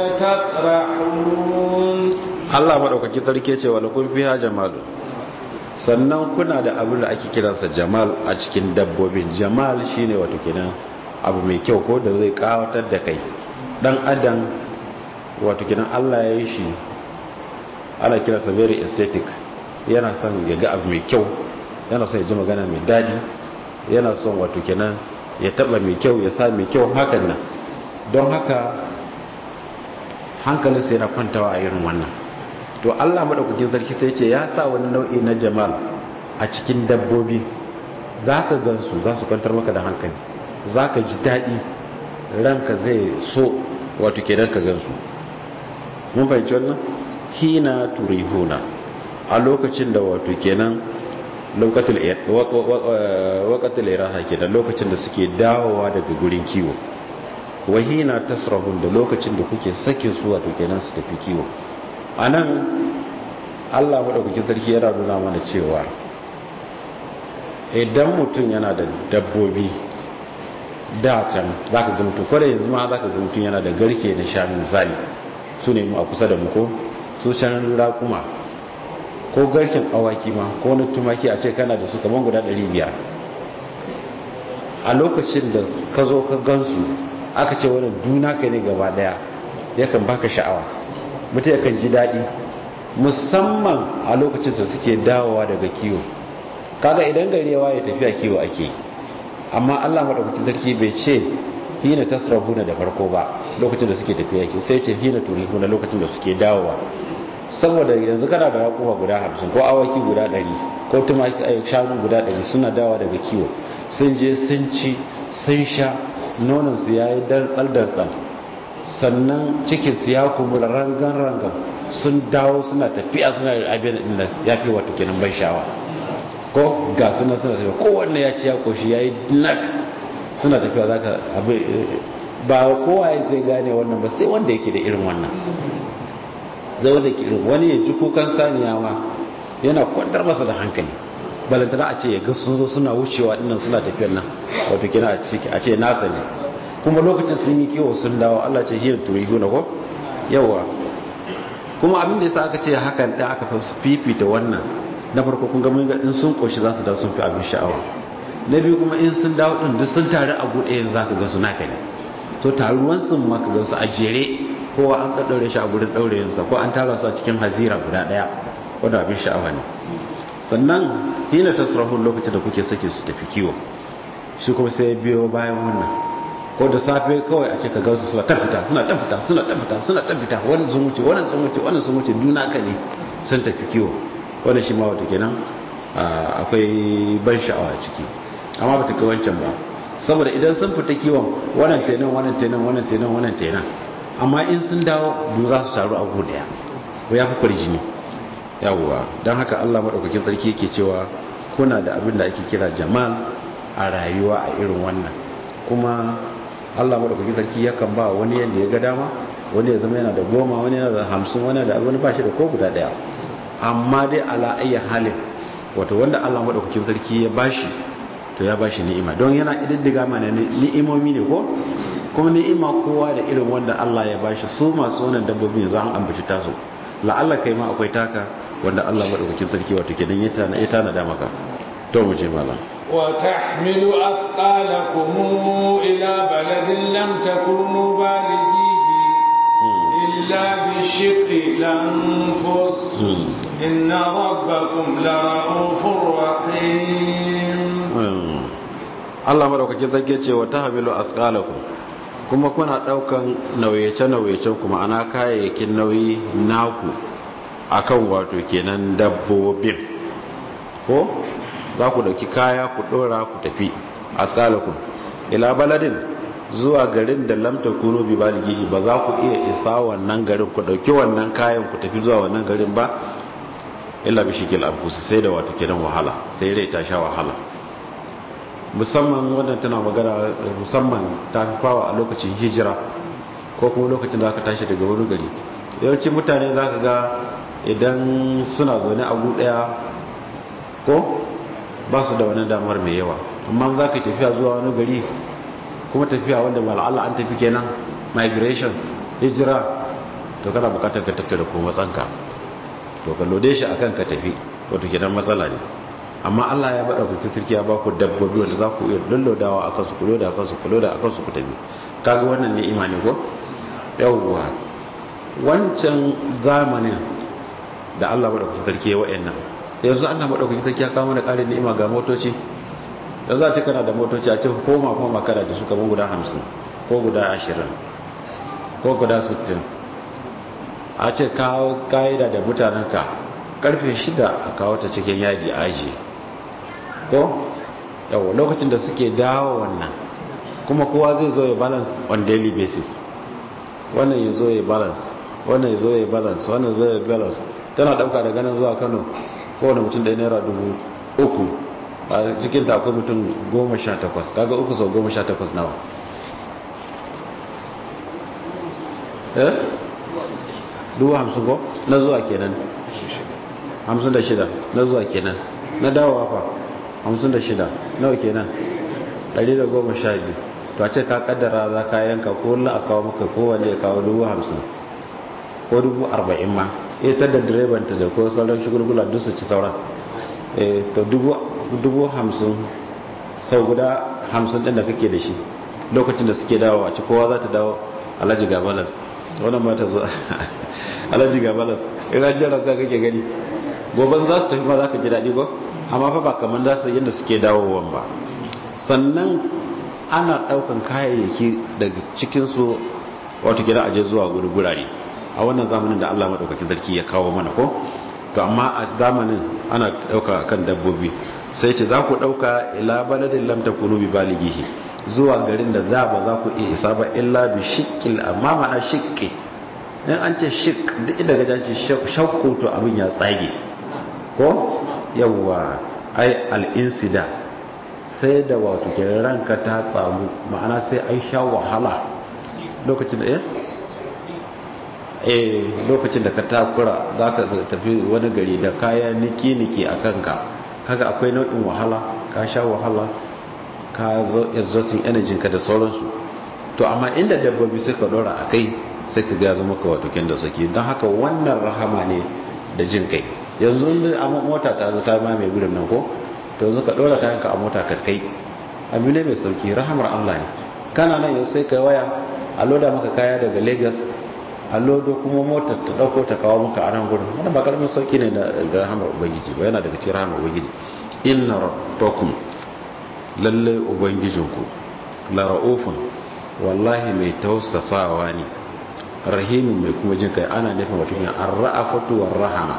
تسرحون Allah madaukaki sarki ce walakum fiha jamalun sannan kuna da abin da ake kiransa jamal a cikin dabbobin jamal shine wato kenan abu mai kyau ko da zai kawatar da kai dan adam wato kenan Allah ya yi shi ana kiransa very aesthetic yana son ya ga abu mai kyau yana son ya ji magana mai daɗi yana son wato kenan ya taba mai kyau ya sa mai kyau hakan nan don haka hankalinsa yana kwantawa a irin wannan to allah maɗaukakin sarki sai ce ya sa wani nau'i na jamal a cikin dabbobi za ka gansu za su kwantar maka da hankali za ka ji daɗi ranka zai so wato kenan ka gansu mun fahimci wannan hina turihuna a lokacin da wato kenan wakatul iraha kenan lokacin da suke dawowa daga gurin kiwo wahina tasrahun da lokacin da kuke sake su wato kenan su tafi kiwo anan Allah madaukakin sarki yana nuna mana cewa idan mutum yana da dabbobi da can zaka ga mutum kware yanzu ma zaka ga mutum yana da garke na shanu misali su ne mu a kusa da mu ko su shanun kuma ko garken awaki ma ko na tumaki a ce kana da su kamar guda 500 a lokacin da ka zo ka gansu aka ce wani duna ka ne gaba daya yakan baka sha'awa mutum yakan ji daɗi musamman a lokacin da suke dawowa daga kiwo kaga idan gari yawa ya tafiya kiwo ake amma Allah madaukakin sarki bai ce hina tasrahuna da farko ba lokacin da suke tafiya kiwo sai ce hina turihuna lokacin da suke dawowa saboda yanzu kana da raƙuma guda hamsin ko awaki guda ɗari ko tumaki shanu guda ɗari suna dawa daga kiwo sun je sun ci sun sha nonansu ya yi dantsal-dantsal sannan cikinsu ya kumula rangan-rangan sun dawo suna tafiya suna abin da ya fi wata kenan ban sha'awa ko ga suna suna tafiya kowanne ya ci ya koshi ya yi nak suna tafiya za ka ba kowa ya zai gane wannan ba sai wanda yake da irin wannan zai wanda ke irin wani ya ji kukan saniya ma yana kwantar masa da hankali balantana a ce ya ga sun zo suna wucewa dinnan suna tafiyar nan wato kina a ce nasa ne kuma lokacin sun yi kiwo sun dawo Allah ce hiyar turihu na ko yawa kuma abin da yasa aka ce hakan da aka fifita wannan na farko kun ga mun ga in sun koshi za su da sun fi abin sha'awa na biyu kuma in sun dawo din duk sun taru a gude yanzu zaka ga su naka ne to taruwan sun ma ka ga su a jere kowa an ɗaɗɗaure shi a gurin ɗaurayensa ko an tara su a cikin hazira guda ɗaya wadda abin sha'awa ne sannan hina tasrahun lokacin da kuke sake su tafi kiwo shi kuma sai biyo bayan wannan ko da safe kawai a ce ka gansu suna tafita suna tafita suna tafita suna tafita wannan sun wuce wannan sun wuce wannan sun wuce duna ka ne sun tafi kiwo wannan shi ma wata kenan akwai ban sha'awa a ciki amma ba ta kai wancan ba saboda idan sun fita kiwon wannan tenan wannan tenan wannan tenan wannan tenan amma in sun dawo du za su taru a gu daya ko ya fi kwarjini yawwa don haka allah maɗaukakin sarki yake cewa kuna da abin da ake kira jamal a rayuwa a irin wannan kuma allah maɗaukakin sarki yakan ba wani yadda ya ga dama wani ya zama yana da goma wani yana da hamsin wani da wani ba shi da ko guda daya amma dai ala ayya halin wato wanda allah maɗaukakin sarki ya bashi to ya bashi ni'ima don yana ididdiga mana ni'imomi ne ko kuma ni'ima kowa da irin wanda Allah ya bashi su masu wannan dabbobin yanzu an ambaci tasu la'alla kai ma akwai taka wanda Allah madaukakin sarki wato kenan ya tana ya tana da maka to mu je malam wa tahmilu athqalakum ila baladin lam takunu balighihi illa bi shiqqi lanfus inna rabbakum la ra'ufur rahim Allah madaukakin sarki ce wa tahmilu athqalakum kuma kuna daukan nauyace-nauyacen kuma ana kayayyakin nauyi naku akan wato kenan dabbobin ko za ku dauki kaya ku dora ku tafi a tsalakun ila baladin zuwa garin da lamta kuno bi baligihi ba za ku iya isa wannan garin ku dauki wannan kayan ku tafi zuwa wannan garin ba illa bi shikil anfusi sai da wato kenan wahala sai rai ta sha wahala musamman wannan tana magana musamman ta fawa a lokacin hijira ko kuma lokacin da aka tashi daga wani gari yawanci mutane za ka ga idan suna zaune a daya ko ba su da wani damar mai yawa amma za ka tafiya zuwa wani gari kuma tafiya wanda mal'ala an tafi kenan migration hijira to kana bukatar ka tattara ko matsanka to ka lode shi akan ka tafi wato kenan matsala ne amma Allah ya bada ku turki ya ba ku dabbobi wanda za ku iya lullodawa akan su ku loda akan su ku loda akan su ku tafi kaga wannan ne imani ko yawwa wancan zamanin da Allah bada ku turki ya wa'annan yanzu Allah madaukaki take ya kawo mana ƙarin ni'ima ga motoci yanzu a ce kana da motoci a ce koma koma kana da su kaman guda 50 ko guda 20 ko guda 60 a ce kawo ka'ida da mutanenka karfe 6 a kawo ta cikin yadi aji ko yawa lokacin da suke dawo wannan kuma kowa zai zo ya balance on daily basis wannan ya zo ya balance wannan ya zo ya balance wannan zo ya balance tana dauka daga nan zuwa kano kowane mutum da naira dubu uku a cikin ta akwai mutum goma sha takwas kaga uku sau goma sha takwas nawa eh dubu hamsin ko na zuwa kenan hamsin da shida na zuwa kenan na dawowa fa hamsin da shida nawa kenan ɗari da goma sha biyu to a ce ka kaddara za ka yanka ko wani a kawo maka kowane ya kawo dubu hamsin ko dubu arba'in ma ita da direbanta da ko sauran shigulgula duk su ci sauran to dubu hamsin sau guda hamsin ɗin da kake da shi lokacin da suke dawo a ci kowa za ta dawo alhaji gabalas wannan ma ta zo alhaji gabalas in an jira sai kake gani goban za su tafi ma za ka ji daɗi ba amma fa ba kamar za su yadda suke dawowan ba sannan ana ɗaukan kayayyaki daga cikinsu wato gida aje zuwa gurgurare a wannan zamanin da Allah madaukakin sarki ya kawo mana ko to amma a zamanin ana dauka kan dabbobi sai ce za ku dauka ila baladin lam takunu bi balighihi zuwa garin da za ba za ku iya isa ba illa bi shiqqil amma mana shiqqi in an ce shiq duk inda gaja ce shakku to abin ya tsage ko yawa ai al insida sai da wato ke ranka ta tsamu ma'ana sai ai sha wahala lokacin da eh eh lokacin da ka takura za ka tafi wani gari da kaya niki-niki a kanka kaga akwai nau'in wahala ka sha wahala ka zo exhausting energy ka da sauransu to amma inda dabbobi sai ka dora a kai sai ka ga zama ka wato da saki don haka wannan rahama ne da jin kai yanzu inda a mota ta zo ta ma mai gudun nan ko to yanzu ka dora kayanka a mota ka kai abu ne mai sauki rahamar Allah ne kana nan yau sai ka waya a loda maka kaya daga Lagos a lodo kuma motar ta dauko ta kawo maka a nan gurin wannan ba karamin sauki ne ga rahamar ubangiji ba yana daga cikin rahamar ubangiji inna rabbakum lalle ubangijinku la raufun wallahi mai tausasawa ne rahimin mai kuma jin kai ana nufin wato ne ar-ra'afatu war-rahama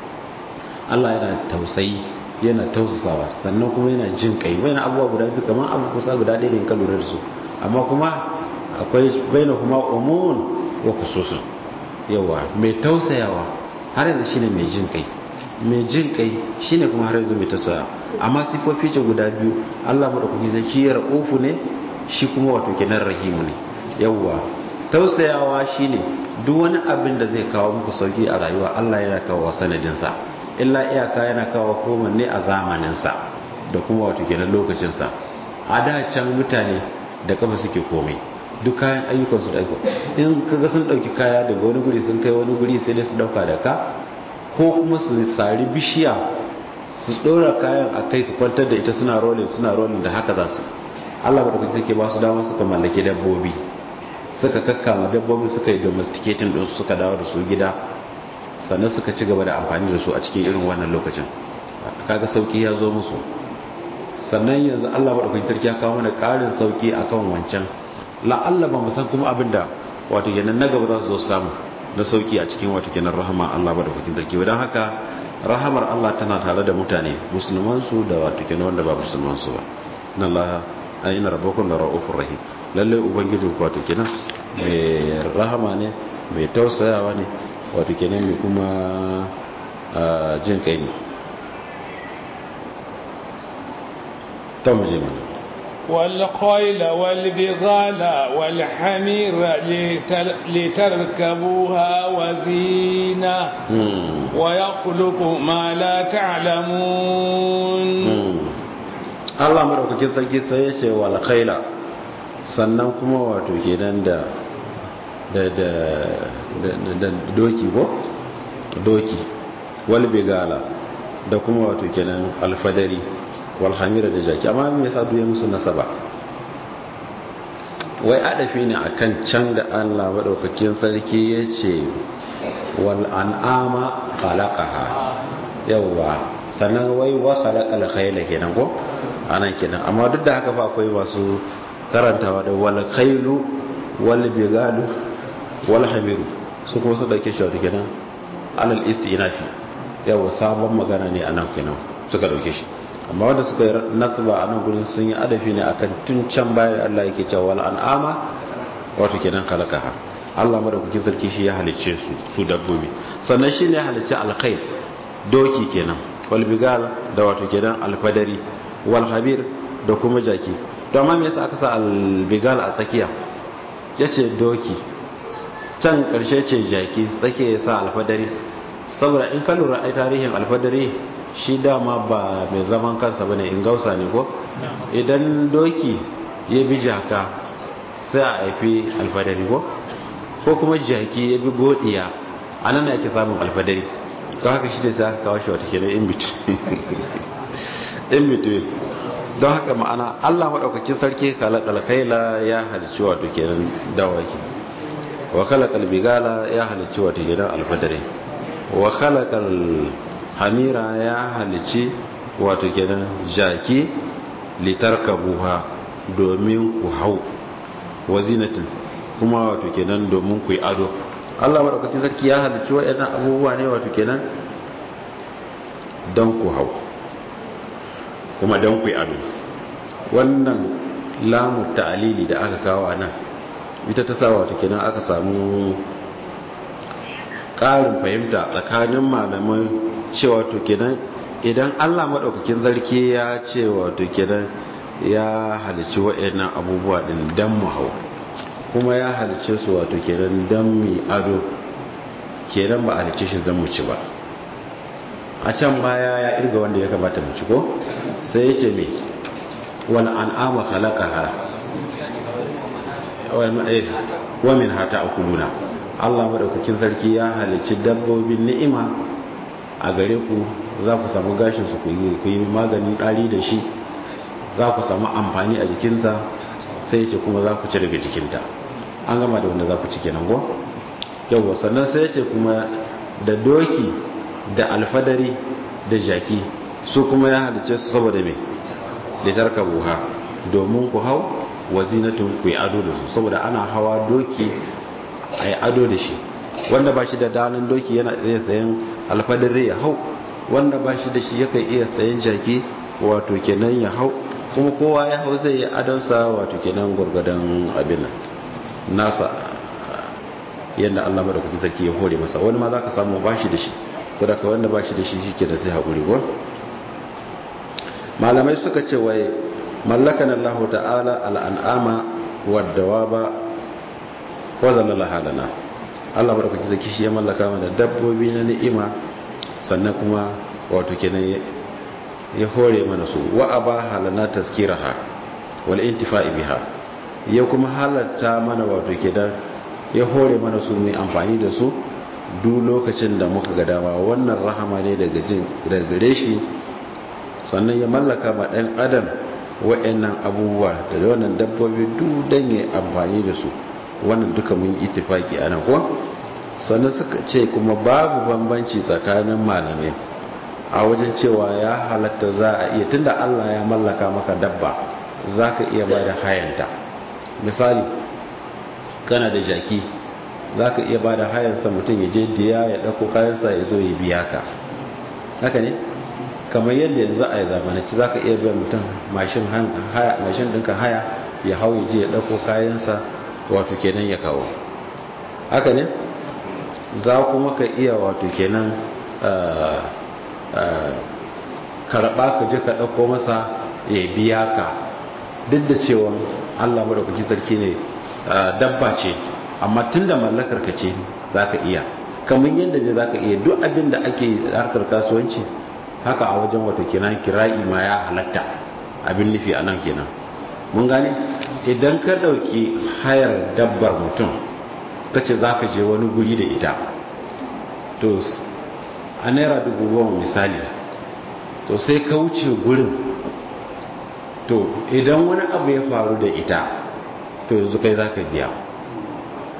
Allah yana tausayi yana tausasawa sannan kuma yana jin kai wani abubuwa guda biyu kamar abu kusa guda ɗaya ne ka lura da su amma kuma akwai baina kuma umumun wa khususun yawa mai tausayawa har yanzu shine mai jin kai mai jin kai shine kuma har yanzu mai tausaya amma sifofi ce guda biyu Allah madaukaki zai shi raufu ne shi kuma wato kenan rahimu ne yawa tausayawa shine duk wani abin da zai kawo muku sauki a rayuwa Allah yana kawo sanadin sa illa iyaka yana kawo koma ne a zamanin sa da kuma wato kenan lokacin sa a da can mutane da kafa suke komai duk kayan ayyukansu da aiko in kaga sun dauki kaya daga wani guri sun kai wani guri sai dai su dauka da ka ko kuma su sari bishiya su dora kayan a kai su kwantar da ita suna rolling suna rolling da haka za su Allah ba da kuke take ba su dama suka mallaki dabbobi suka kakkama dabbobi suka yi domesticating din suka dawo da su gida sannan suka ci gaba da amfani da su a cikin irin wannan lokacin kaga sauki ya zo musu sannan yanzu Allah ba da kuke take ya kawo mana karin sauki akan wancan la'alla ba mu san kuma abin da wato kenan na gaba za su zo samu na sauki a cikin wato kenan rahama Allah ba da kukin sarki don haka rahamar Allah tana tare da mutane musulman su da wato kenan wanda ba musulman su ba inna Allah ayina rabbakum la ra'ufur rahim lalle ubangijin ku wato kenan mai rahama ne mai tausayawa ne wato kenan mai kuma jin kai ne ta mu je mana والخيل والبغال والحمير لتركبوها وزينة ويخلق ما لا تعلمون Allah madaukakin sarki sai ya ce wal khaila sannan kuma wato kenan da da da da doki ko doki wal bigala da kuma wato kenan alfadari walhamira da jaki amma me yasa duye musu nasaba wai adafi ne akan can da Allah madaukakin sarki yace wal an'ama khalaqaha yawa sannan wai wa khalaqal khayla kenan ko anan kenan amma duk da haka fa akwai masu karantawa da wal khaylu wal bigalu wal hamiru su kuma su dauke shi wato kenan alal istinafi yawa sabon magana ne anan kenan suka dauke shi amma wanda suka yi nasba a nan gurin sun yi adafi ne akan tun can baya Allah yake cewa wal an'ama wato kenan khalaqaha Allah madaukakin sarki shi ya halicce su su dabbobi sannan shi ne ya halicce alkhair doki kenan wal bigal da wato kenan alfadari wal habir da kuma jaki to amma me yasa aka sa al bigal a tsakiya yace doki can karshe ce jaki tsakiya yasa alfadari saboda in ka lura ai tarihin alfadari shi dama ba mai zaman kansa bane in gausa ne ko idan doki ya bi jaka sai a haifi alfadari ko ko kuma jaki ya bi godiya a nan ake samun alfadari don haka shi da sai aka kawo shi wata kenan in between don haka ma'ana allah maɗaukakin sarki kalakaila ya halicci wato kenan dawaki wa kalakal bigala ya halicci wato kenan alfadari wa kalakal hamira ya halicci wato kenan jaki litarkabuha domin ku hau wa zinatin kuma wato kenan domin ku yi ado Allah madaukakin sarki ya halicci waɗannan abubuwa ne wato kenan don ku hau kuma don ku yi ado wannan lamu ta'alili da aka kawo a nan ita ta sa wato kenan aka samu ƙarin fahimta tsakanin malamai cewa to kenan idan Allah madaukakin sarki ya ce wato kenan ya halicci waɗannan abubuwa ɗin don mu hau kuma ya halice su wato kenan don mi ado kenan ba a halice shi don mu ci ba a can baya ya irga wanda ya kamata mu ci ko sai ya ce mai wani an'ama halakaha wa min hata a kuluna allah maɗaukakin sarki ya halici dabbobin ni'ima a gare ku za ku samu gashinsu ku yi maganin ɗari da shi za ku samu amfani a jikinta sai ce kuma za ku ci daga jikinta an gama da wanda za ku ci kenan go yau sannan sai ce kuma da doki da alfadari da jaki su kuma ya halice su saboda me da tarka buha domin ku hau wa zinatun ku yi ado da su saboda ana hawa doki a yi ado da shi wanda ba shi da dalin doki yana iya sayan alfadari ya hau wanda ba shi da shi yakan iya sayan jaki wato kenan ya hau kuma kowa ya hau zai yi adonsa wato kenan gwargwadon abin nasa yadda Allah madaukakin sarki ya hore masa wani ma za ka samu ba shi da shi sadaka wanda ba shi da shi shi ke da sai haƙuri ko malamai suka ce wai mallakan Allah ta'ala al'an'ama wadda wa ba wazan halana Allah madaukakin sarki shi ya mallaka mana dabbobi na ni'ima sannan kuma wato kenan ya hore mana su wa aba halana taskiraha wal intifa'i biha ya kuma halatta mana wato kidan ya hore mana su mai amfani da su duk lokacin da muka ga dama wannan rahama ne daga jin daga gare shi sannan ya mallaka ma ɗan adam wa'annan abubuwa da wannan dabbobi duk dan ya amfani da su wannan duka mun ittifaki anan ko sannan suka ce kuma babu bambanci tsakanin malamai a wajen cewa ya halatta za a iya tunda Allah ya mallaka maka dabba za ka iya ba da hayanta misali kana da jaki za ka iya ba da hayansa mutum ya je diya ya ɗauko kayansa ya zo ya biya ka haka ne kamar yadda yanzu a yi zamananci za ka iya biya mutum mashin ɗinka haya ya hau ya je ya ɗauko kayansa wato kenan ya kawo haka ne za kuma ka iya wato kenan karɓa ka je ka ɗauko masa ya biya ka duk da cewa allah maɗaukaki sarki ne dabba ce amma tun da mallakar ka ce za ka iya kamar yadda ne za ka iya duk abin da ake harkar kasuwanci haka a wajen wato kenan kira'i ma ya halatta abin nufi a nan kenan mun gane idan ka ɗauki hayar dabbar mutum ka ce za ka je wani guri da ita to a naira dubu goma misali to sai ka wuce gurin to idan wani abu ya faru da ita to yanzu kai za ka biya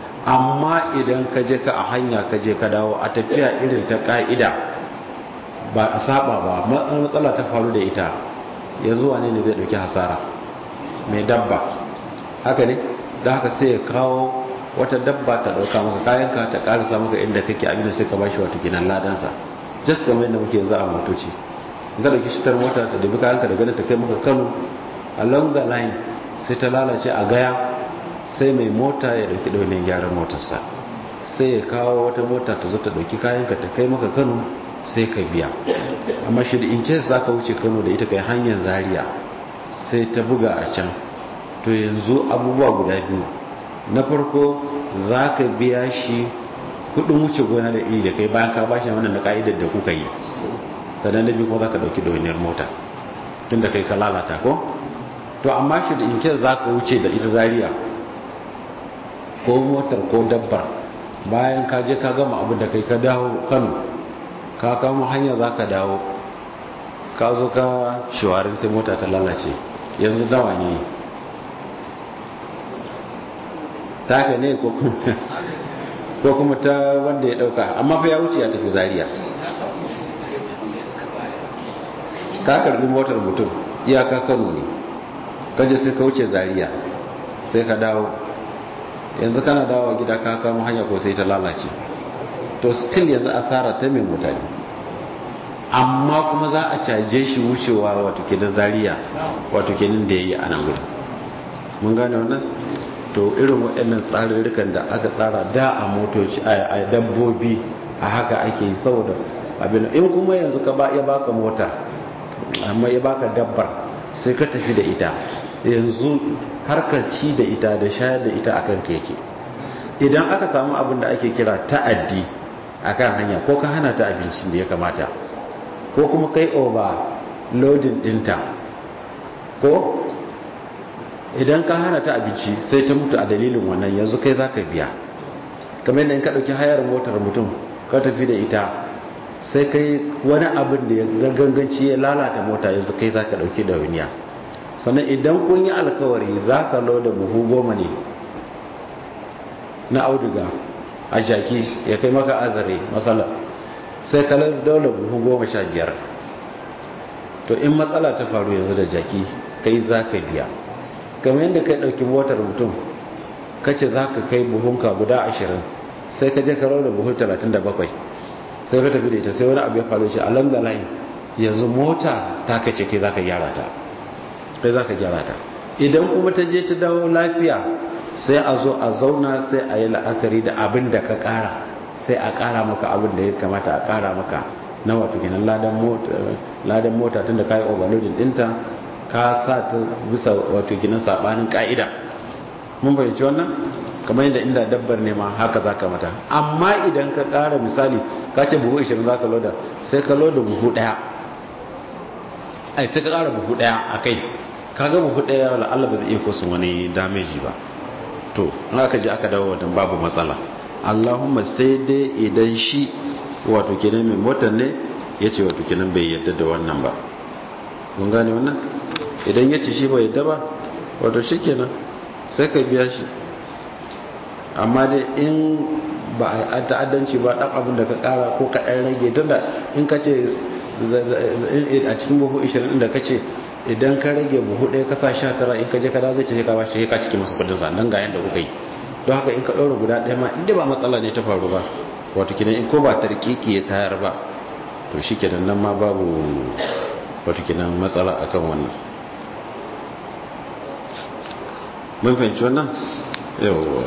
amma idan ka je ka a hanya ka je ka dawo a tafiya irin ta ka'ida ba a saba ba matsala ta faru da ita yanzu wane ne zai dauki hasara mai dabba haka ne da haka sai ya kawo wata dabba ta dauka maka kayanka ta karasa maka inda kake abinda sai ka bashi wato kinan ladansa just kamar yadda muke yanzu a motoci in ka dauki shitar mota ta dabi kayanka da ganin ta kai maka kano along the line sai ta lalace a gaya sai mai mota ya dauki daunin gyaran motarsa sai ya kawo wata mota ta zo ta dauki kayanka ta kai maka kano sai ka biya amma shi da in case za ka wuce kano da ita kai hanyar zaria sai ta buga a can to yanzu abubuwa guda biyu na farko za ka biya shi kudin wuce gona da iri da kai bayan ka bashi wannan na ka'idar da kuka yi sannan na biyu kuma za ka dauki dauniyar mota tun da kai ka lalata ko to amma shi da in case za ka wuce da ita zaria ko motar ko dabbar bayan ka je ka gama abin da kai ka dawo kano ka kama hanya za ka dawo ka zo ka shawarin sai mota ta lalace yanzu dawa ne taka ne ko kuma ta wanda ya dauka amma fa ya wuce ya tafi zariya ka karbi motar mutum iyaka kano ne kaje sai ka wuce zariya sai ka dawo yanzu kana dawo gida ka kama hanya ko sai ta lalace to still yanzu asara ta mai mutane amma kuma za a caje shi wucewa wato kenan zariya wato kenan da ya yi a nan gudu mun gane wannan to irin waɗannan tsarurrukan da aka tsara da a motoci a dabbobi a haka ake yi saboda abin in kuma yanzu ka ba ya baka mota amma ya baka dabbar sai ka tafi da ita yanzu harkar ci da ita da shayar da ita akan keke idan aka samu abin da ake kira ta'addi akan hanya ko ka hana ta abincin da ya kamata ko kuma kai over loading dinta ko idan ka hana ta abinci sai ta mutu a dalilin wannan yanzu kai zaka biya kamar yadda in ka dauki hayar motar mutum ka tafi da ita sai kai wani abin da ya ganganci ya lalata mota yanzu kai zaka dauki da waniya sannan idan kun yi alkawari zaka loda buhu goma ne na auduga a jaki ya kai maka azare matsala sai kalar daular buhu goma sha biyar to in matsala ta faru yanzu da jaki kai za ka biya kamar yadda kai ɗauki motar mutum kace za ka kai buhunka guda ashirin sai ka je ka da buhu talatin da bakwai sai ka tafi da ita sai wani abu ya faru shi a lamba line yanzu mota ta kace kai za ka gyara ta kai za ka gyara ta idan kuma ta je ta dawo lafiya sai a zo a zauna sai a yi la'akari da abin da ka kara sai a kara maka abin da ya kamata a kara maka na wato kenan ladan mota tun da ka yi overloading dinta ka sa ta bisa wato kenan sabanin ka'ida mun fahimci wannan kamar yadda inda dabbar ne ma haka za ka mata amma idan ka kara misali ka ce buhu 20 za ka loda sai ka loda buhu daya ai sai ka kara buhu daya a kai kaga buhu daya wala Allah ba zai iya kosun wani damage ba to in aka ji aka dawo wadan babu matsala Allahumma sai dai idan shi wato kenan mai motar ne ya ce wato kenan bai yadda da wannan ba mun gane wannan idan ya ce shi bai yadda ba wato shi kenan sai ka biya shi amma dai in ba a ta'addanci ba dan abin da ka kara ko ka ɗan rage tunda in ka ce a cikin buhu 20 da ka ce idan ka rage buhu ɗaya kasa sha tara in ka je ka zai ce ka ba shi ka ciki masu kudin sa nan ga yanda kuka yi don haka in ka ɗaura guda ɗaya ma inda ba matsala ne ta faru ba wato kinan in ko ba tarkiki ya tayar ba to shi kenan nan ma babu wato kinan matsala akan wannan mun fahimci wannan yawwa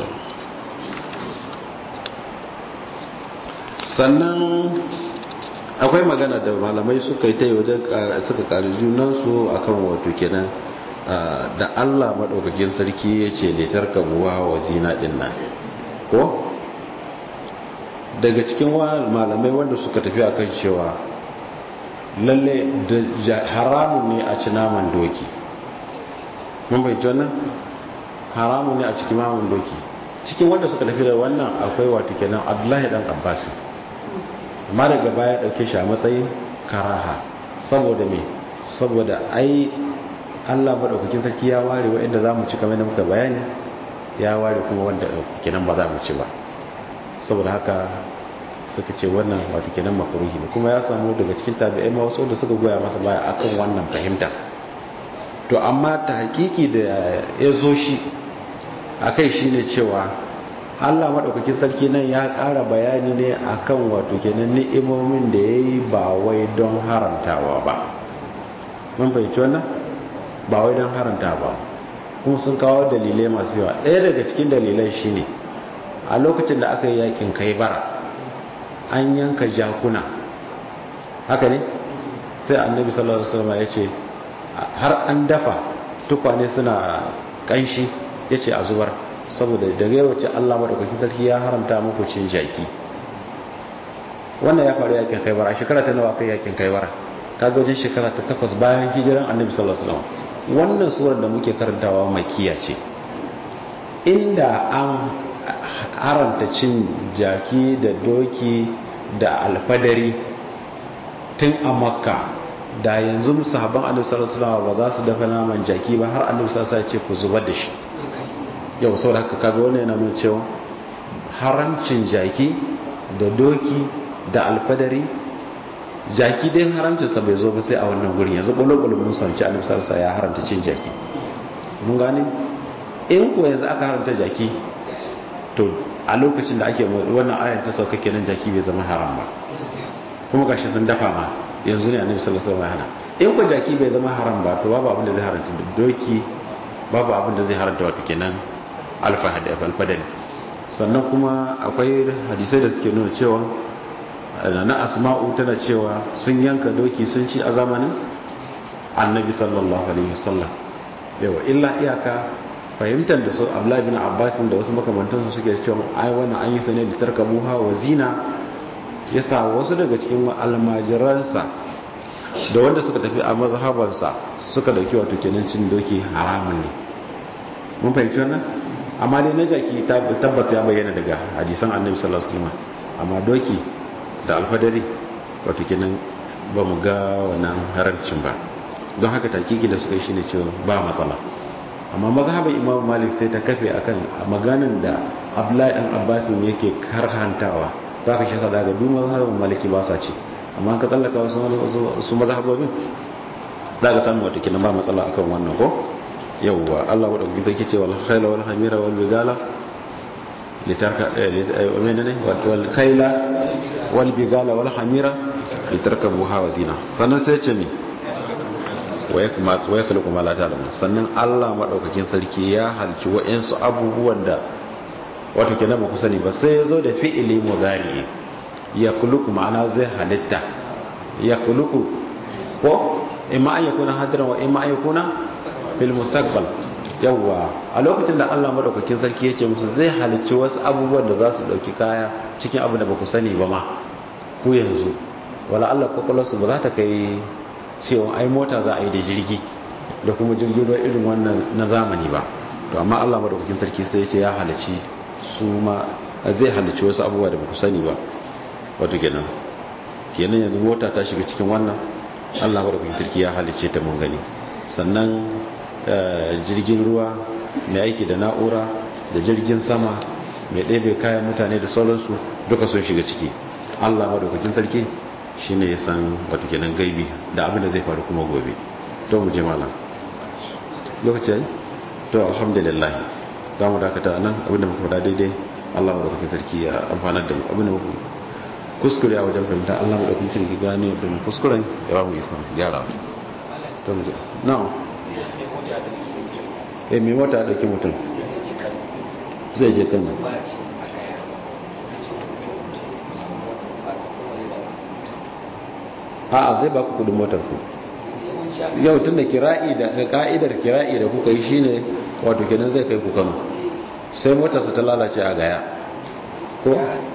sannan akwai magana da malamai suka yi ta yi wajen suka ƙari junansu a kan wato kenan da allah maɗaukakin sarki ya ce letar kabuwa wa zina ɗin nan ko daga cikin malamai wanda suka tafi akan cewa lalle da haramun ne a ci naman doki mun bai wannan haramun ne a cikin naman doki cikin wanda suka tafi da wannan akwai wato kenan abdullahi dan abbas amma daga baya dauke shi a matsayin karaha saboda me saboda ai Allah madaukakin sarki ya ware wa'anda zamu ci kamar da muka bayani ya ware kuma wanda kenan ba za mu ci ba saboda haka suka ce wannan wato kenan makruhi ne kuma ya samu daga cikin tabi'ai ma wasu da suka goya masa baya akan wannan fahimta to amma ta hakiki da ya zo shi akai shine cewa Allah maɗaukakin sarki nan ya ƙara bayani ne akan wato kenan ni'imomin da ya yi ba wai don harantawa ba mun fahimci wannan ba wai don haranta ba kuma sun kawo dalilai masu yawa ɗaya daga cikin dalilai shine a lokacin da aka yi yakin kai bara an yanka jakuna haka ne sai annabi sallallahu alaihi wasallam ya ce har an dafa tukwane suna kanshi ya ce a zubar saboda daga yawace Allah madaukakin sarki ya haramta muku cin jaki wannan ya faru yakin kai bara shekara ta nawa kai yakin kai bara kaga wajen shekara ta takwas bayan hijiran annabi sallallahu alaihi wasallam wannan surar da muke karantawa makiya ce inda an haramta cin jaki da doki da alfadari tun a makka da yanzu sahabban annabi sallallahu alaihi wasallam ba za su dafa naman jaki ba har annabi sallallahu alaihi wasallam ya ce ku zubar da shi yau sau da haka kaga wannan yana nuna cewa haramcin jaki da doki da alfadari jaki dai haramcinsa bai zo ba sai a wannan gurin yanzu ɓulo-ɓulo mun sanci annabi sallallahu alaihi ya haramta cin jaki mun gane in ko yanzu aka haramta jaki to a lokacin da ake wannan ayan ta sauka kenan jaki bai zama haram ba kuma gashi sun dafa ma yanzu ne annabi sallallahu alaihi wasallam in ko jaki bai zama haram ba to babu abin da zai haramta doki babu abin da zai haramta wato kenan alfadari sannan kuma akwai hadisai da suke nuna cewa na asma'u tana cewa sun yanka doki sun ci a zamanin annabi sallallahu alaihi wasallam yawa illa iyaka fahimtar da su abdullahi bin abbas da wasu makamantansu suke cewa ai wannan an yi sa ne litarkabuha wa zina yasa wasu daga cikin almajiransa da wanda suka tafi a mazhabansa suka dauki wato kenan cin doki haramun ne mun fahimci wannan amma dai na jaki tabbas ya bayyana daga hadisan annabi sallallahu alaihi wasallam amma doki da alfadari wato kenan ba mu ga wannan haramcin ba don haka takiki da suka yi shine cewa ba matsala amma mazhabin imam malik sai ta kafe akan maganan da abdullahi dan abbasin yake karhantawa za ka shasa daga duk mazhabin maliki ba sa ce amma ka tsallaka wasu mazhabobin za ka samu wato kenan ba matsala akan wannan ko yauwa Allah wadda kuka take cewa al-khayla wal hamira wal bigala litarka menene wal khayla wal bigala wal hamira litarkabuha wa dina sannan sai ce mi wa yakma wa yakhluqu ma la ta'lamu sannan Allah madaukakin sarki ya halci wa'ansu abubuwan da wato kenan ba ku sani ba sai yazo da fi'ili mudari ya khluqu ma'ana zai halitta ya khluqu ko imma an yakuna hadiran wa imma an yakuna fil mustaqbal yawwa a lokacin da Allah madaukakin sarki ya ce musu zai halicci wasu abubuwan da za su dauki kaya cikin abu da baku sani ba ma ku yanzu wala Allah kokolonsu ba za ta kai cewa ai mota za a yi da jirgi da kuma jirgin ruwa irin wannan na zamani ba to amma Allah madaukakin sarki sai ya ce ya halicci su ma zai halicci wasu abubuwa da baku sani ba wato kenan kenan yanzu mota ta shiga cikin wannan Allah madaukakin sarki ya halicce ta mun gani sannan jirgin ruwa mai aiki da na'ura da jirgin sama mai ɗebe kayan mutane da sauransu duka sun shiga ciki allah madaukakin sarki shi ne ya san wato kenan gaibi da abin da zai faru kuma gobe to mu je malam lokaci yayi to alhamdulillah za mu dakata nan abinda muka faɗa daidai allah madaukakin sarki ya amfanar da mu abinda muka kuskure a wajen fahimta allah madaukakin sarki gane da kuskuren ya ba mu ikon gyara to mu je na'am eh mai mota ya dauki mutum zai je kan a'a zai ba ku kudin motar ku yau tun da kira'i da ka'idar kira'i da kuka yi shine wato kenan zai kai ku kano sai motarsa ta lalace a gaya ko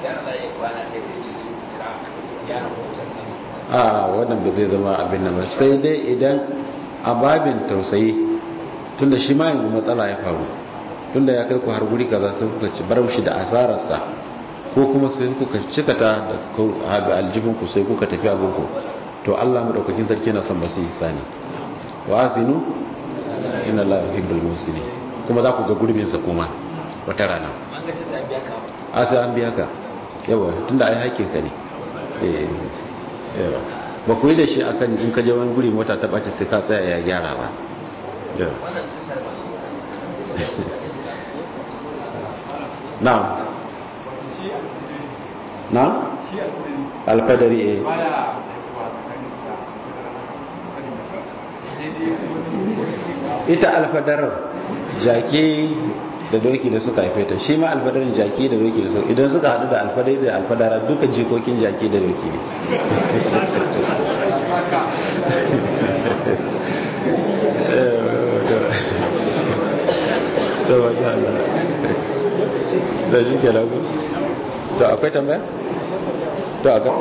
a wannan ba zai zama abin nan ba sai dai idan a babin tausayi tunda shi ma yanzu matsala ya faru tunda ya kai ku har guri kaza sai kuka ci bar shi da asararsa ko kuma sai kuka cikata da aljibin ku sai kuka tafi abin ku to Allah madaukakin sarki na son ba su sani wa asinu inna la yuhibbul muhsinin kuma za ku ga gurbin sa kuma wata rana a sai an biya ka yawa tunda ai haƙƙin ka ne yawa ba ku yi da shi akan in ka je wani guri mota ta ɓace sai ka tsaya ya gyara ba na na alfadari eh ita alfadarar jaki da doki da suka haife ta shi ma alfadarin jaki da doki da suka idan suka haɗu da alfadari da alfadara duka jikokin jaki da doki ne da shi ke lagu to akwai tambaya? to a